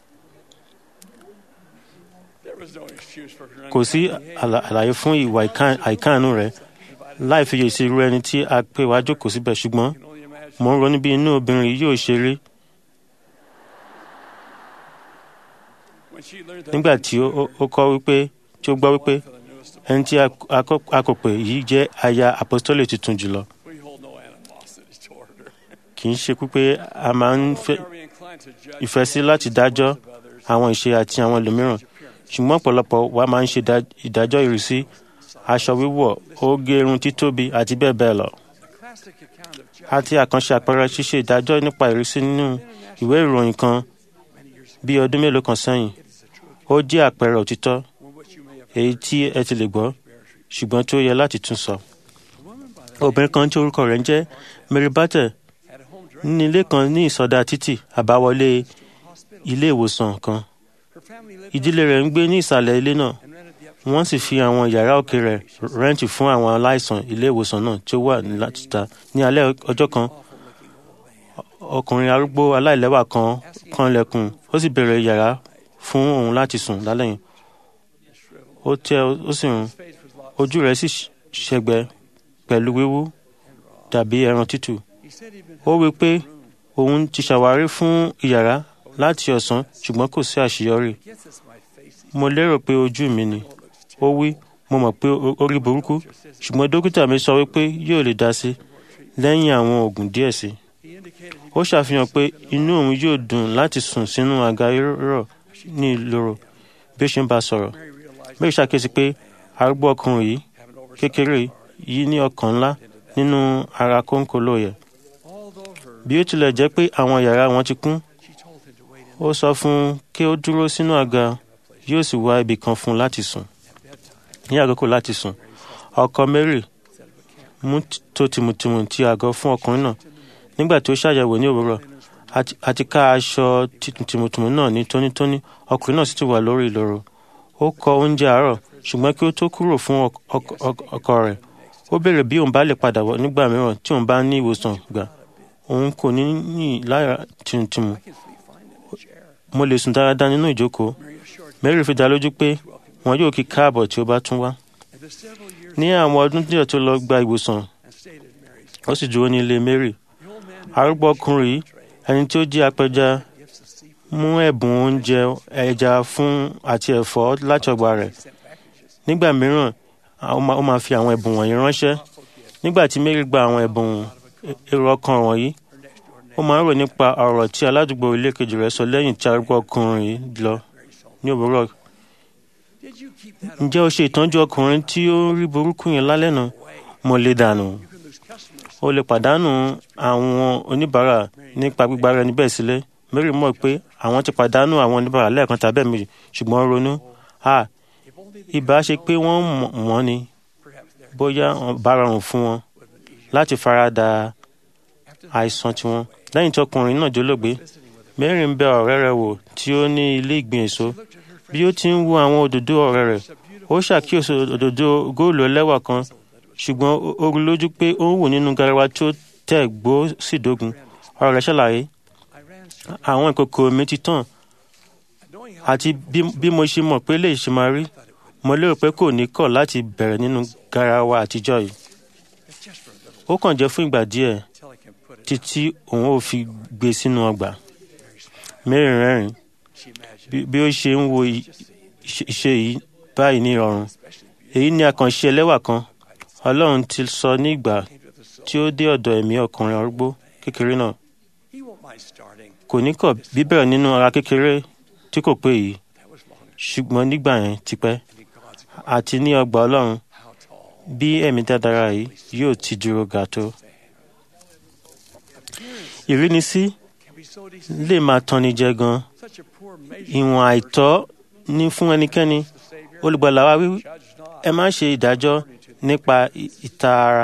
there was no excuse for her kò sí àlà- àlàyé fún ìwà ìká- àìkáàánú rẹ̀ láì fiyè sí irú ẹni tí a pè wá jókòó síbẹ̀ ṣùgbọ́n can only imagine mò ń ronú bí inú obìnrin yìí yóò ṣe rí when she learned that nígbà tí ó- ó- ó kọ́ wípé tí ó gbọ́ wípé for the newest ẹni tí a- a kọ́- a kò pè yìí jẹ́ aya apostole tuntun jùlọ we hold no animosity toward her. kì í ṣe pípé a máa ń fẹ́ Nor are we inclined to judge ìfẹ́ sí láti dájọ́ àwọn ìṣe àti àwọn ẹlòmíràn ṣùgbọ́n ọ̀pọ̀lọpọ̀ wa máa ń ṣe ìdá- ìdájọ́ ìrísí aṣọ wíwọ̀ oge irun títóbi àti bẹ́ẹ̀ bẹ́ẹ̀ lọ the classic account of judging àti àkànṣe àpẹẹrẹ ṣíṣe ìdájọ́ nípa ìrísí nínú ìwé ìròyìn kan bí ọdún mélòó kan sẹ́yìn ó jẹ́ àpẹẹrẹ òtítọ́ on which you may have èyí tí ẹ ti lè gbọ́ ṣùgbọ́n tí ó yẹ láti tún sọ. obìnrin kan tí orúkọ rẹ̀ ń jẹ́ Mary Barter had a home ní directly ilé kan ní ìsọdá títì àbáwọlé hospital. ilé ìwòsàn kan Her family lived ìdílé rẹ̀ ń gbé ní ìsàlẹ̀ ilé náà and rented the up wọ́n sì fi àwọn yàrá òkè rẹ̀ rẹ́ǹtì fún àwọn aláìsàn ilé ìwòsàn náà tí ó wà láti ní alẹ́ ọjọ́ kan ọkùnrin arúgbó aláìlẹ́wà kan kanlẹ̀kùn ó sì bẹ̀rẹ̀ yàrá fún òun láti sùn lálẹ́ yìí ó tẹ́ ó sì rún face was locked. ojú rẹ̀ sì ṣẹgbẹ pẹ̀lú wíwú dàbí ẹran tútù He said he'd been ó wí pé òun ti ṣàwárí fún ìyàrá láti ọ̀sán ṣùgbọ́n kò sí àṣeyọrí gets us my face. mo lérò pé ojú mi ni ó wí mo mọ̀ pé ó- ó rí burúkú ṣùgbọ́ọ́n dókítà mi sọ wípé yóò lè dá sí lẹ́yìn àwọn oògùn díẹ̀ sí He indicated he ó ṣàfihàn pé inú òun yóò dùn láti sùn sínú àga rírọ̀ ní ìloro bí ó ṣe ń bá a sọ̀rọ̀ Mary realized mary ṣàkíyèsí pé arúgbó ọkùnrin yìí having oversight. kékeré yìí ní ọkàn ńlá nínú ara kónkóló yẹ Although her, bí ó tilẹ̀ jẹ́ pé àwọn yàrá wọn ti kún she told him to wait in ó sọ fún un kí ó dúró sínú àga yóò sì wá ibì kan fún un láti sùn ní àkókò láti sùn ọkọ mary mú t- tó tìmùtìmù ti àgọ́ fún ọkùnrin náà nígbà tí ó ṣàyẹ̀wò ní òwúrọ̀ àti- àti ká aṣọ tí- tìmùtìmù náà ní tónítóní ọkùnrin náà sì ti wà lórí ìloro ó kọ oúnjẹ àárọ̀ ṣùgbọ́n kí ó tó kúrò fún ọk- ọk- ọk- ọkọ rẹ̀ ó béèrè bí òun bá lè padà wọ̀ nígbà mìíràn tí òun bá ní ìwòsàn gbà òun kò ní ní lára tìmùtìmù mo lè sùn dáradára nínú ìjókòó mary fi dá lójú pé wọn yóò kí káàbọ̀ tí ó bá tún wá and the several years ní àwọn ọdún díẹ̀ tó lọ gba ìwòsàn and stated ó sì dúró ní ilé mary arúgbó ọkùnrin yìí ẹni tí ó jẹ́ apẹja mú ẹ̀bùn oúnjẹ ẹja fún àti ẹ̀fọ́ láti ọgbà rẹ̀ nígbà mìíràn a- ó máa ó máa fi àwọn ẹ̀bùn wọ̀nyí ránṣẹ́ nígbà tí mary gba àwọn ẹ̀bùn èrò ọkàn wọ̀nyí ó máa ń rò nípa ọ̀rọ̀ tí aládùúgbò ilé kejì rẹ̀ sọ lẹ́yìn tí arúgbó ọkùnrin yìí lọ ní òwúrọ̀ ǹjẹ́ o ṣe ìtọ́jú ọkùnrin tí ó ń rí burúkú yẹn lálẹ́ náà mo lè dànù o lè pàdánù àwọn oníbàárà nípa gbígbá rẹ níbẹ̀ sílẹ̀ mary mọ̀ pé àwọn ti pàdánù àwọn oníbàárà lẹ́ẹ̀kan tàbí ẹ̀mejì ṣùgbọ́n ó ronú a ìbá ṣe pé wọ́n mọ̀ wọ́n ni bóyá ó bá rọrùn fún wọn láti farada àìsàn tiwọn lẹ́yìn tí ọkùnrin náà jólógbe mary ń bẹ ọ̀rẹ́ rẹ̀ wò tí ó ní ilé ìgbìn èso bí ó ti ń wo àwọn òdòdó ọ̀rẹ́ rẹ̀ ó ṣàkíyèsí òdòdó góòlù ẹlẹ́wà kan ṣùgbọ́n ó- ó rí lójú pé ó ń wò nínú garawa tí ó tẹ̀ gbó sì dógun ọ̀rẹ́ rẹ̀ ṣàlàyé àwọn ìkòkò mi ti tàn àti bí bí mo ṣe mọ̀ pé lè ṣe máa rí mo lérò pé kò ní kọ̀ láti bẹ̀rẹ̀ nínú garawa àtijọ́ yìí ó kàn jẹ́ fún ìgbà díẹ̀ títí òun ò fi gbé sínú ọgbà mary rẹ́rìn bí bí ó ṣe ń wo i- iṣẹ́ iṣẹ́ yìí báyìí ní ìrọ̀rùn èyí ni àkànṣe ẹlẹ́wà kan ọlọ́run ti sọ ní ìgbà tí ó dé ọ̀dọ̀ ẹ̀mí ọkùnrin arúgbó kékeré náà kò ní kọ̀ bíbẹ̀rẹ̀ nínú ara kékeré tí kò pé yìí ṣùgbọ́n nígbà yẹn ti pẹ́ àti ní ọgbà ọlọ́run bí ẹ̀mí dáadáa yìí yóò ti dúró ga tó. ìrínisí lè máa tanni jẹ gan ìwọ̀n àìtọ́ ní fún ẹnikẹ́ni olùgbàlà wa wí ẹ má ṣe ìdájọ́ nípa ì- ìta ara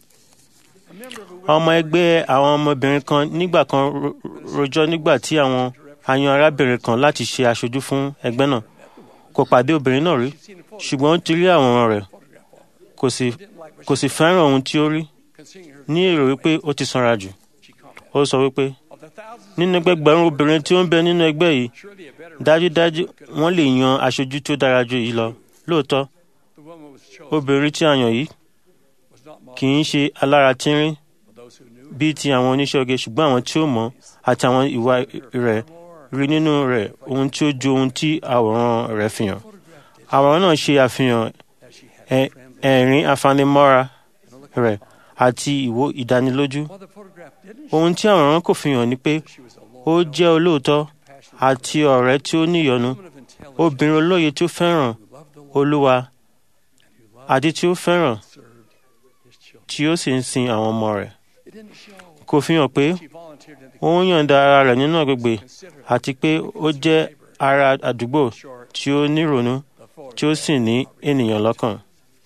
ọmọ ẹgbẹ́ àwọn ọmọbìnrin kan nígbà kan ro- rojọ́ nígbà tí àwọn ayan arábìnrin kan láti ṣe aṣojú fún ẹgbẹ́ náà kò pàdé obìnrin náà rí ṣùgbọ́n ó ti rí àwòrán rẹ̀ kò sì kò sì fẹ́ràn ohun tí ó rí ní èrò wípé ó ti sanra jù ó sọ wípé nínú ẹgbẹgbẹ̀rún obìnrin tí ó ń bẹ nínú ẹgbẹ́ yìí dájúdájú wọ́n lè yan aṣojú tí ó dára ju èyí lọ lóòótọ́ obìnrin tí a yàn yìí kì í ṣe alára tínrín bíi ti àwọn oníṣẹ́ oge ṣùgbọ́n àwọn tí ó mọ̀ àti àwọn ìwà rẹ̀ rí nínú rẹ̀ ohun tí ó ju ohun tí àwòrán rẹ̀ fi hàn. àwòrán náà ṣe àfihàn ẹ- ẹ̀rín afanimọ́ra rẹ̀ àti ìwò ìdánilójú. ohun tí àwòrán kò fi hàn ni pé ó jẹ́ olóòótọ́ àti ọ̀rẹ́ tí ó níyọnu obìnrin olóye tí ó fẹ́ràn olúwa àti tí ó fẹ́ràn tí ó sì ń sin àwọn ọmọ rẹ̀ kò fi hàn pé ó ń yọ̀ǹda ara rẹ̀ nínú agbègbè àti pé ó jẹ́ ara àdúgbò tí ó nírònú tí ó sì ní ènìyàn lọ́kàn.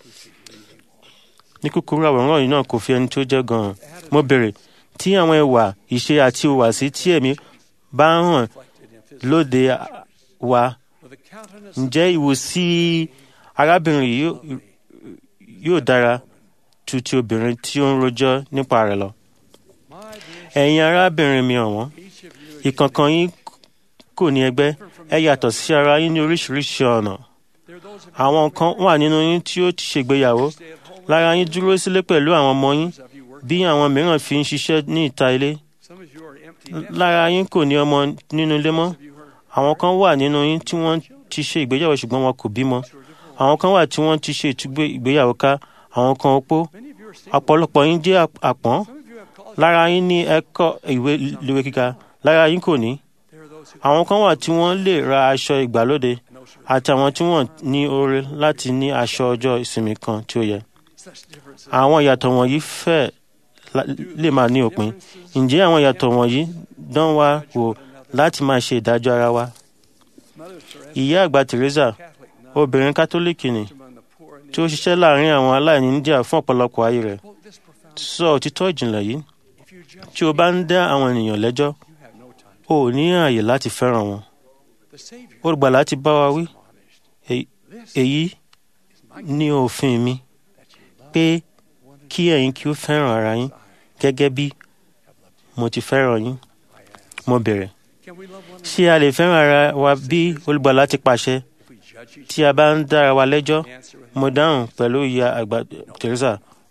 ní kúkúrú àwòrán yìí náà kò fi ẹni tí ó jẹ́ gan-an mo béèrè tí àwọn ìwà ìṣe àti ìhùwàsí tí ẹ̀mí bá ń hàn lóde wa ǹjẹ́ ìwòsí arábìnrin yìí yóò- yóò dára ju ti obìnrin tí ó ń rojọ́ nípa rẹ̀ lọ. ẹ̀yin arábìnrin mi ọ̀wọ́n ìkọ̀ọ̀kan yín kò ní ẹgbẹ́ ẹ yàtọ̀ sí ara yín ní oríṣiríṣi ọ̀nà. àwọn kan wà nínú yín tí ó ti ṣègbéyàwó lára yín dúró sílé pẹ̀lú àwọn ọmọ yín bí àwọn mìíràn fi ń ṣiṣẹ́ ní ìta ilé. lára yín kò ní ọmọ nínú ilé mọ́ àwọn kan wà nínú yín tí wọ́n ti ṣe ìgbéyàwó ṣùgbọ́n wọn kò bímọ àwọn kan wà tí wọ́n ti ṣe ìtúgbé ìgbéyàwó ká àwọn kan opó ọ̀pọ̀lọpọ̀ yín jẹ́ ap- àpọ́n lára yín ní ẹ̀kọ́ ìwé ìléwé kíkà lára yín kò ní àwọn kan wà tí wọ́n lè ra aṣọ ìgbàlódé àti àwọn tí wọ́n ní oore láti ní aṣọ ọjọ́ ìsinmi kan tí ó yẹ àwọn ìyàtọ̀ wọ̀nyí fẹ́ la- lè máa ní òpin ǹjẹ́ àwọn ìyàtọ̀ wọ̀nyí dán wa wò láti máa ṣe ìdájọ́ ara wa ìyá àgbà Teresa obìnrin kátólíìkì ni tí ó ṣiṣẹ́ láàrin àwọn aláìní India fún ọ̀pọ̀lọpọ̀ ayé rẹ̀ sọ òtítọ́ ìjìnlẹ̀ yìí tí o bá ń dá àwọn ènìyàn lẹ́jọ́ o ò ní ààyè láti fẹ́ràn wọn olùgbàlà ti bá wa wí "Èyí- èyí ní òfin mi pé kí ẹ̀yin kí ó fẹ́ràn ara yín gẹ́gẹ́ bí mo ti fẹ́ràn yín mo bẹ̀rẹ̀ ṣé a lè fẹ́ràn ara wa bí olùgbàlà ti pàṣẹ tí a bá ń dára wa lẹ́jọ́ mo dáhùn pẹ̀lú ìyá àgbà Teresa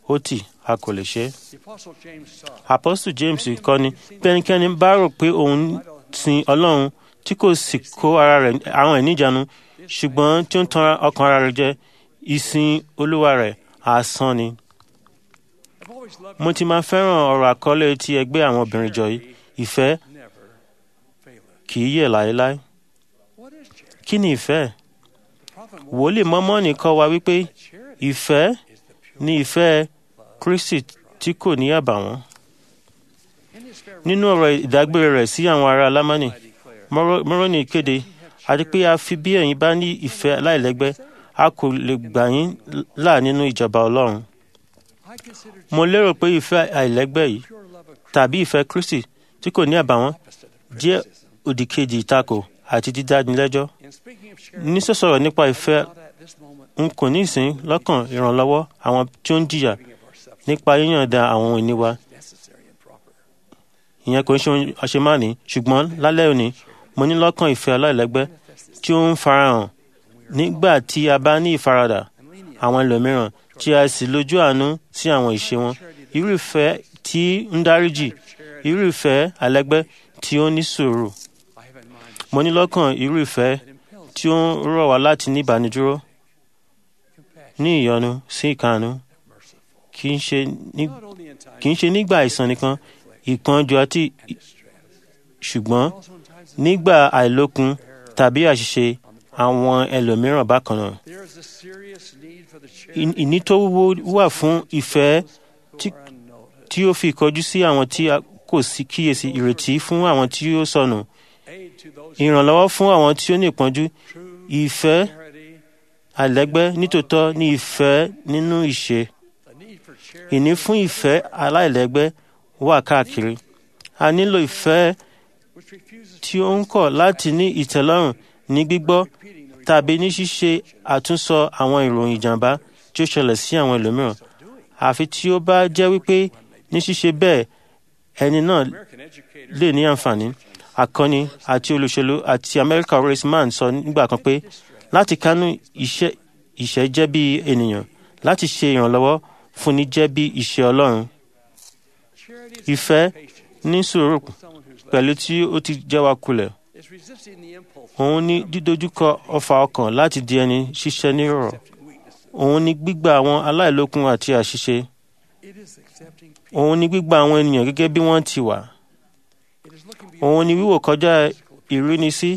ó tì a kò lè ṣe é. The Apostle James taught Apostle James kọ́ni bí ẹnikẹ́ni bá rò pé òun sin Ọlọ́run tí kò sì kó ara rẹ̀ àwọn ẹ̀ níjànú ṣùgbọ́n tí ó ń tan ọkàn ara rẹ̀ jẹ ìsìn Olúwa rẹ̀ asán ni. I've always loved Mo ti máa fẹ́ràn ọ̀rọ̀ àkọlé ti ẹgbẹ́ àwọn obìnrin jọ yìí ìfẹ́ never faileth. kì í yẹ̀ láéláé. What is charity? Kí ni ìfẹ́? The prophet Wòlíì Mọ́mọ́nì kọ́ wa wípé charity ìfẹ́ is the pure ni ìfẹ́ Kristi tí kò ní àbàwọ́n. in his farewell Nínú ọ̀rọ̀ ìdágbére rẹ̀ sí àwọn ará Lámánì, I declare. Mọ́rọ́- Mọ́rọ́nì kéde àti pé a fi bí ẹ̀yin bá ní ìfẹ́ aláìlẹ́gbẹ́ a kò lè gbà yín là nínú ìjọba Ọlọ́run. I consider Mo lérò pé ìfẹ́ àìlẹ́gbẹ́ yìí pure love of tàbí ìfẹ́ Kristi tí kò ní àbàwọ́n opposite of jẹ́ criticism. òdìkejì ìtakò àti dídánilẹ́jọ́. In speaking of charity, Ní sọ̀sọ̀rọ̀ nípa ìfẹ́ not at this moment n kò ní ìsín lọ́kàn ìrànlọ́wọ́ àwọn tí ó ń jìyà giving of ourselves nípa yíyànda àwọn ìní wa. necessary and proper. Ìyẹn kò ń ṣe ohun àṣemáàní ṣùgbọ́n lálẹ́ òní mo ní lọ́kàn ìfẹ́ aláìlẹ́gbẹ́ tí ó ń farahàn nígbà tí a bá ní ìfaradà And lenient àwọn ẹlòmíràn tí a sì lójú àánú sí àwọn ìṣe wọn irú ìfẹ́ tí ń dáríjì irú ìfẹ́ alẹ́gbẹ́ tí ó ní sùúrù I have in mind mo ní lọ́kàn irú ìfẹ́ that impels tí ó ń rọ̀ wá láti ní ìbánidúró compassion, ní ìyọnu sí ìkànnú merciful. kì í ṣe ní Not only in times kì í ṣe nígbà àìsàn nìkan ìpọ́njú àti ì- of distress, ṣùgbọ́n but also in times of nígbà àìlókun tàbí àṣìṣe àwọn ẹlòmíràn bákan náà There is a serious need for the Ì- charity ìní tó wúwo wà fún ìfẹ́ who tí- are unnoticed. tí ó fi ìkọjú sí àwọn tí a kò sí kíyèsí ìrètí fún àwọn tí ó sọnù Aid to those ìrànlọ́wọ́ fún àwọn tí ó ní ìpọ́njú true ìfẹ́ charity, àìlẹ́gbẹ́ nítòótọ́ ní ìfẹ́ nínú ìṣe the need for charity ìní fún ìfẹ́ aláìlẹ́gbẹ́ wà káàkiri a nílò ìfẹ́ which refuses tí ó ń kọ̀ láti ní ìtẹ́lọ́rùn ní gbígbọ́ repeating the tàbí ní ṣíṣe àtúnsọ àwọn ìròyìn ìjàmbá tí ó ṣẹlẹ̀ sí àwọn ẹlòmíràn àfi tí ó bá jẹ́ wípé ní ṣíṣe bẹ́ẹ̀ ẹni náà American educators lè ní àǹfààní akọni àti olùṣèlú àti America Horace Mann sọ nígbà kan pé láti kánú iṣẹ́ ìṣẹ́ jẹ́ bí ènìyàn láti ṣe ìrànlọ́wọ́ fúnni jẹ́ bí iṣẹ́ Ọlọ́run charity is ìfẹ́ patient ní sùúrù with someone who's left pẹ̀lú tí ó ti jẹ́ wa kulẹ̀ is resisting the impulse òun ní dídójúkọ ọfà ọkàn láti di ẹni ṣiṣẹ́ nírọ̀rọ̀ accepting weakness. òun ní gbígbà àwọn aláìlókun àti àṣìṣe It is accepting people. òun ní gbígbà àwọn ènìyàn gẹ́gẹ́ bí wọ́n ti wà It is looking beyond òun ní wíwò kọjá ìrínisí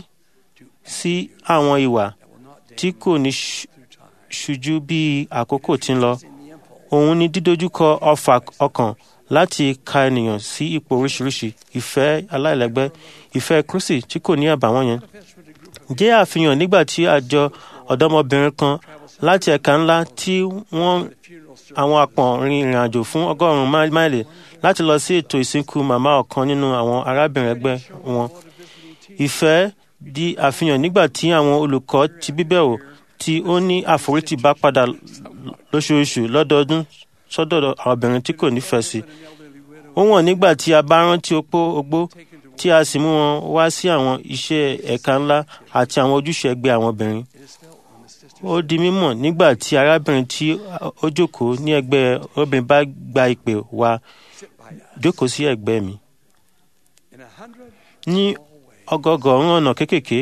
sí àwọn ìwà that will not tí dim kò ní ṣ- through time. ṣojú bí àkókò ti ń lọ In the impulse òun ní dídójúkọ ọfà ọkàn láti ka ènìyàn sí ipò oríṣiríṣi ìfẹ́ aláìlẹ́gbẹ́ ìfẹ́ Kristi tí kò ní àbàwọ́n yẹn manifest with a group of jẹ́ àfihàn nígbà tí àjọ ọ̀dọ́mọbìnrin kan láti ẹ̀ka ńlá tí wọ́n the funeral service àwọn àpọ̀n rin ìrìn àjò fún ọgọ́rùn-ún máì- máìlì láti lọ sí ètò ìsìnkú màmá ọ̀kan nínú àwọn arábìnrin ẹgbẹ́ wọn. Ìfẹ́ di àfihàn nígbà tí àwọn olùkọ́ ti bíbẹ̀wò tí ó ní àforítì bá padà lóṣooṣù lọ́dọọdún sọ́dọ̀ àwọn obìnrin tí kò nífẹ̀ẹ́ sí. Ó wọ̀n nígbà tí a bá rántí opó ogbó tí a sì mú wọn wá sí àwọn iṣẹ́ ẹ̀ka ńlá àti àwọn ojúṣe ẹgbẹ́ àwọn obìnrin. Ó di mímọ̀ nígbà tí arábìnrin tí ó jókòó ní ẹgbẹ́ obìnrin bá gba ìpè wá jókòó sí ẹ̀gbẹ́ mi. in a hundred Ní ọgọgọ̀rún ọ̀nà kéékèèké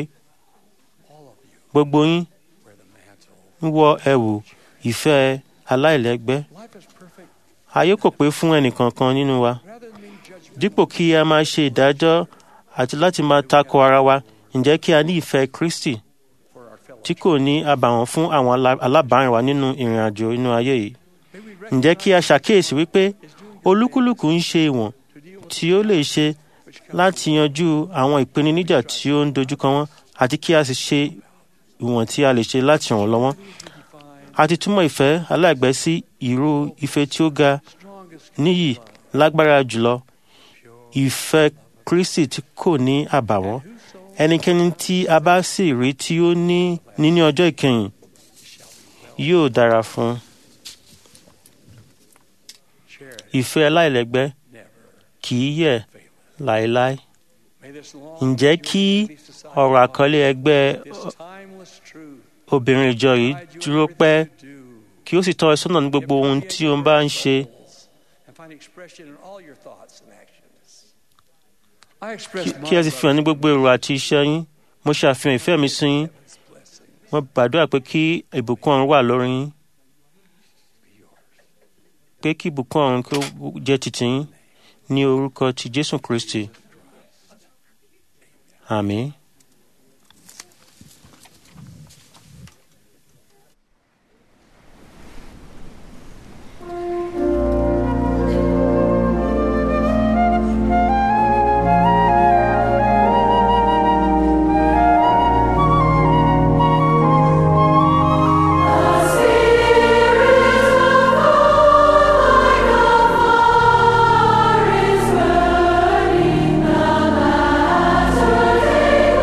gbogbo yín where the mantle. ń wọ ẹ̀wù ìfẹ́ aláìlẹ́gbẹ́. Life is perfect Ayé kò pé fún ẹnìkankan nínú wa. rather than being judged Dípò kí a máa ṣe ìdájọ́ àti láti máa tako ara wa, ǹjẹ́ kí a ní ìfẹ́ Kristi for our fellow. tí kò ní àbàwọ́n fún àwọn alá- alábàárìn wa nínú ìrìn àjò inú ayé yìí. May we Ǹjẹ́ kí a ṣàkíyèsí wípé is doing good olúkúlùkù ń ṣe ìwọ̀n to deal with tí ó lè ṣe which comes láti yanjú àwọn ìpèníjà tí ó ń dojúkọ wọn àti kí a sì ṣe ìwọ̀n tí a lè ṣe láti ràn wọ́n lọ́wọ́. A ti túmọ̀ ìfẹ́ aláìgbẹ́ sí ìró ìfẹ́ tí ó ga strongest níyì lágbára jùlọ ìfẹ́ Kristi tí kò ní àbàwọ́n ẹnikẹ́ni tí a bá sì rí tí ó ní níní ọjọ́ ìkẹyìn yóò dára fún un. charity ìfẹ́ aláìlẹ́gbẹ́ never. kì í yẹ̀ láéláé. May this long Ǹjẹ́ kí ọ̀rọ̀ àkọlé ẹgbẹ́ this timeless truth obìnrin ìjọ yìí guide you in dúró everything pẹ́ you do. kí ó sì tọ́ ẹ sọ́nà ní gbogbo ohun tí o bá ń ṣe and find expression in all your thoughts and actions. I express kí- kí ẹ sì fi hàn ní gbogbo èrò àti iṣẹ́ yín mo ṣe àfihàn ìfẹ́ mi sí yín mo gbàdúrà pé kí ìbùkún ọ̀run wà lórí yín pé kí ìbùkún ọ̀run kí ó jẹ́ titi yín ní orúkọ ti jésù kristi àmín. Spirit of God, like a fire is burning, the master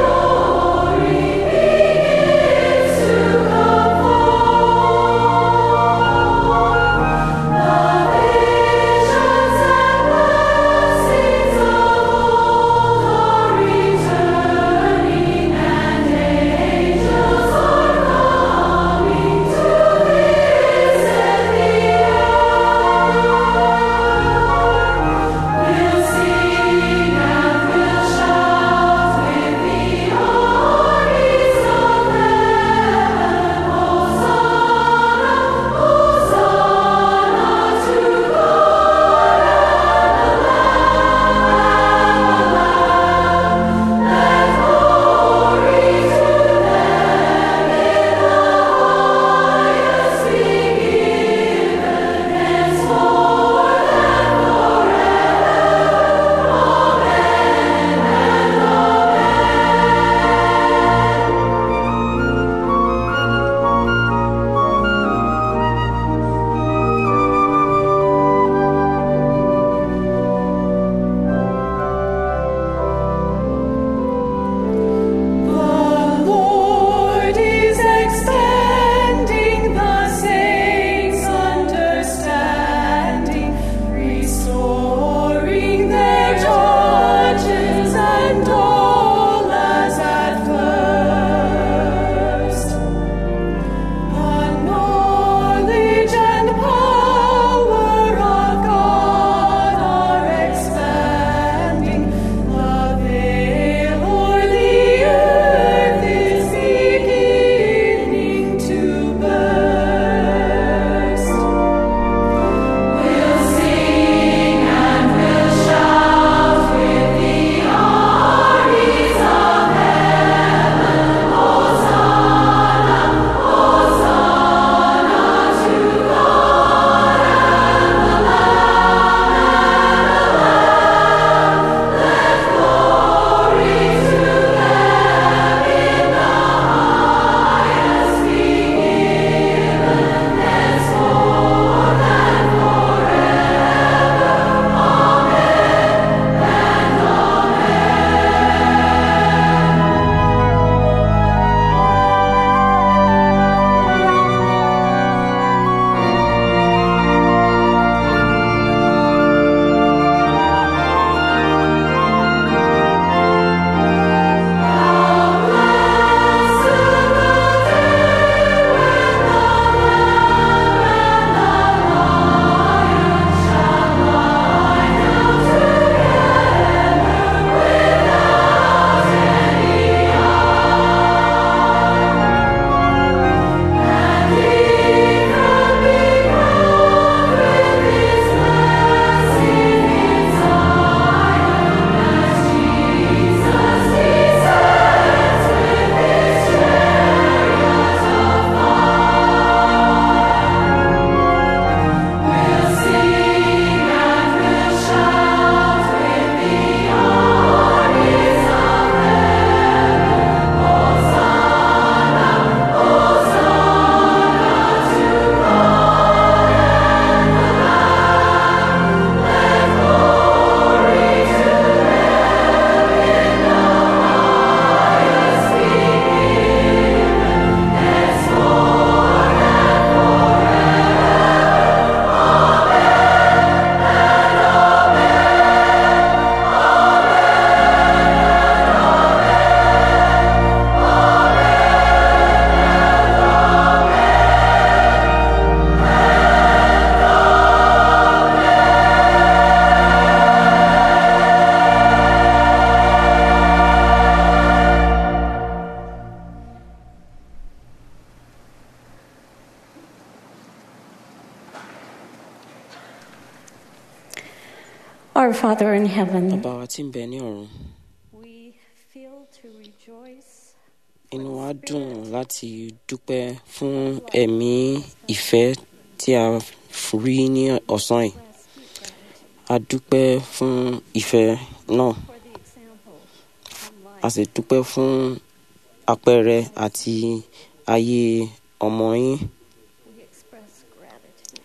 Our Father in heaven, bàbá wa tí ń bẹ ní ọ̀run We feel to rejoice inú wa dùn láti dúpẹ́ fún ẹ̀mí ìfẹ́ tí a rí ní ọ̀sán yìí a dúpẹ́ fún ìfẹ́ náà for the example and a life sì dúpẹ́ fún àpẹẹrẹ àti ayé ọmọ yín we express gratitude.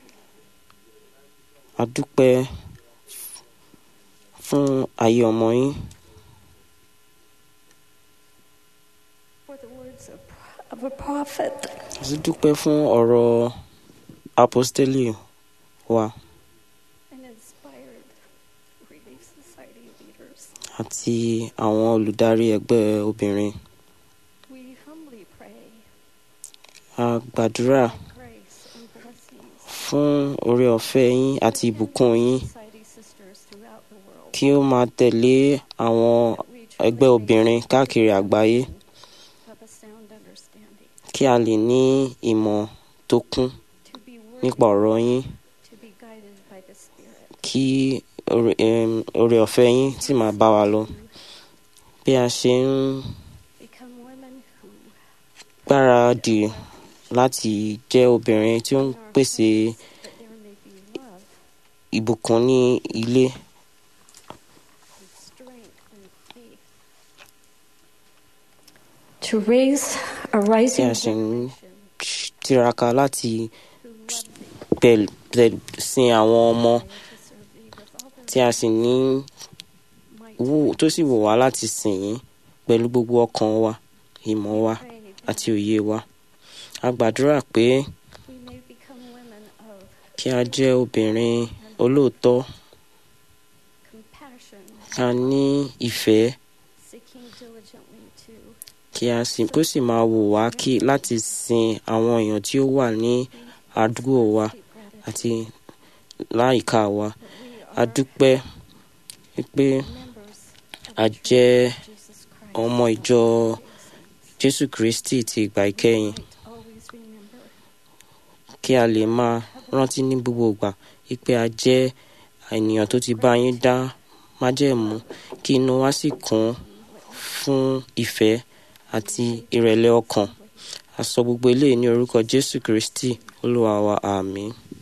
a dúpẹ́ fún ayé ọmọ yín For the words of, of a prophet a sì dúpẹ́ fún ọ̀rọ̀ apostoli wa and inspired Relief Society leaders, àti àwọn olùdarí ẹgbẹ́ obìnrin we humbly pray a gbàdúrà grace and blessings fún oore ọ̀fẹ́ yín àti ìbùkún yín society sisters throughout the world. kí ó máa tẹ̀lé àwọn ẹgbẹ́ obìnrin káàkiri àgbáyé Of a sound understanding, kí a lè ní ìmọ̀ tó kún to be nípa worthy, ọ̀rọ̀ yín to be guided by the Spirit. kí oore em, oore ọ̀fẹ́ yín sì máa bá wa lọ bí a ṣe ń Become women who gbáradì láti jẹ́ obìnrin tí ó ń pèsè that there may be love ìbùkún ní ilé and strength and faith. to raise a tí rising a sì ń generation tiraka láti who love thee pẹ̀l- pẹ̀l- sin àwọn ọmọ and to serve thee with all tí their a sì ní might. wù tó sì wù wá láti sìn yín pẹ̀lú gbogbo ọkàn wa ìmọ̀ wa Pray that àti òye wa a gbàdúrà pé we may become women of kí a jẹ́ obìnrin olóòótọ́ compassion, ká ní ìfẹ́ seeking diligently to kí a sì kó sì máa wù wá kí láti sin àwọn èèyàn tí ó wà ní àdúgbò wa deep gratitude àti láìka wa that we a are dúpẹ́ pé members of a the jẹ́ Church of Jesus Christ. ọmọ ìjọ jésù kristi ti ìgbà ìkẹyìn Might always remember kí a lè máa rántí ní gbogbo ìgbà wípé a jẹ́ ènìyàn tó ti bá yín dá májẹ̀mú kí inú wa sì kún fún ìfẹ́ àti ìrẹ̀lẹ̀ ọkàn a sọ gbogbo eléyìí ní orúkọ jésù kristi olúwa wa àmín.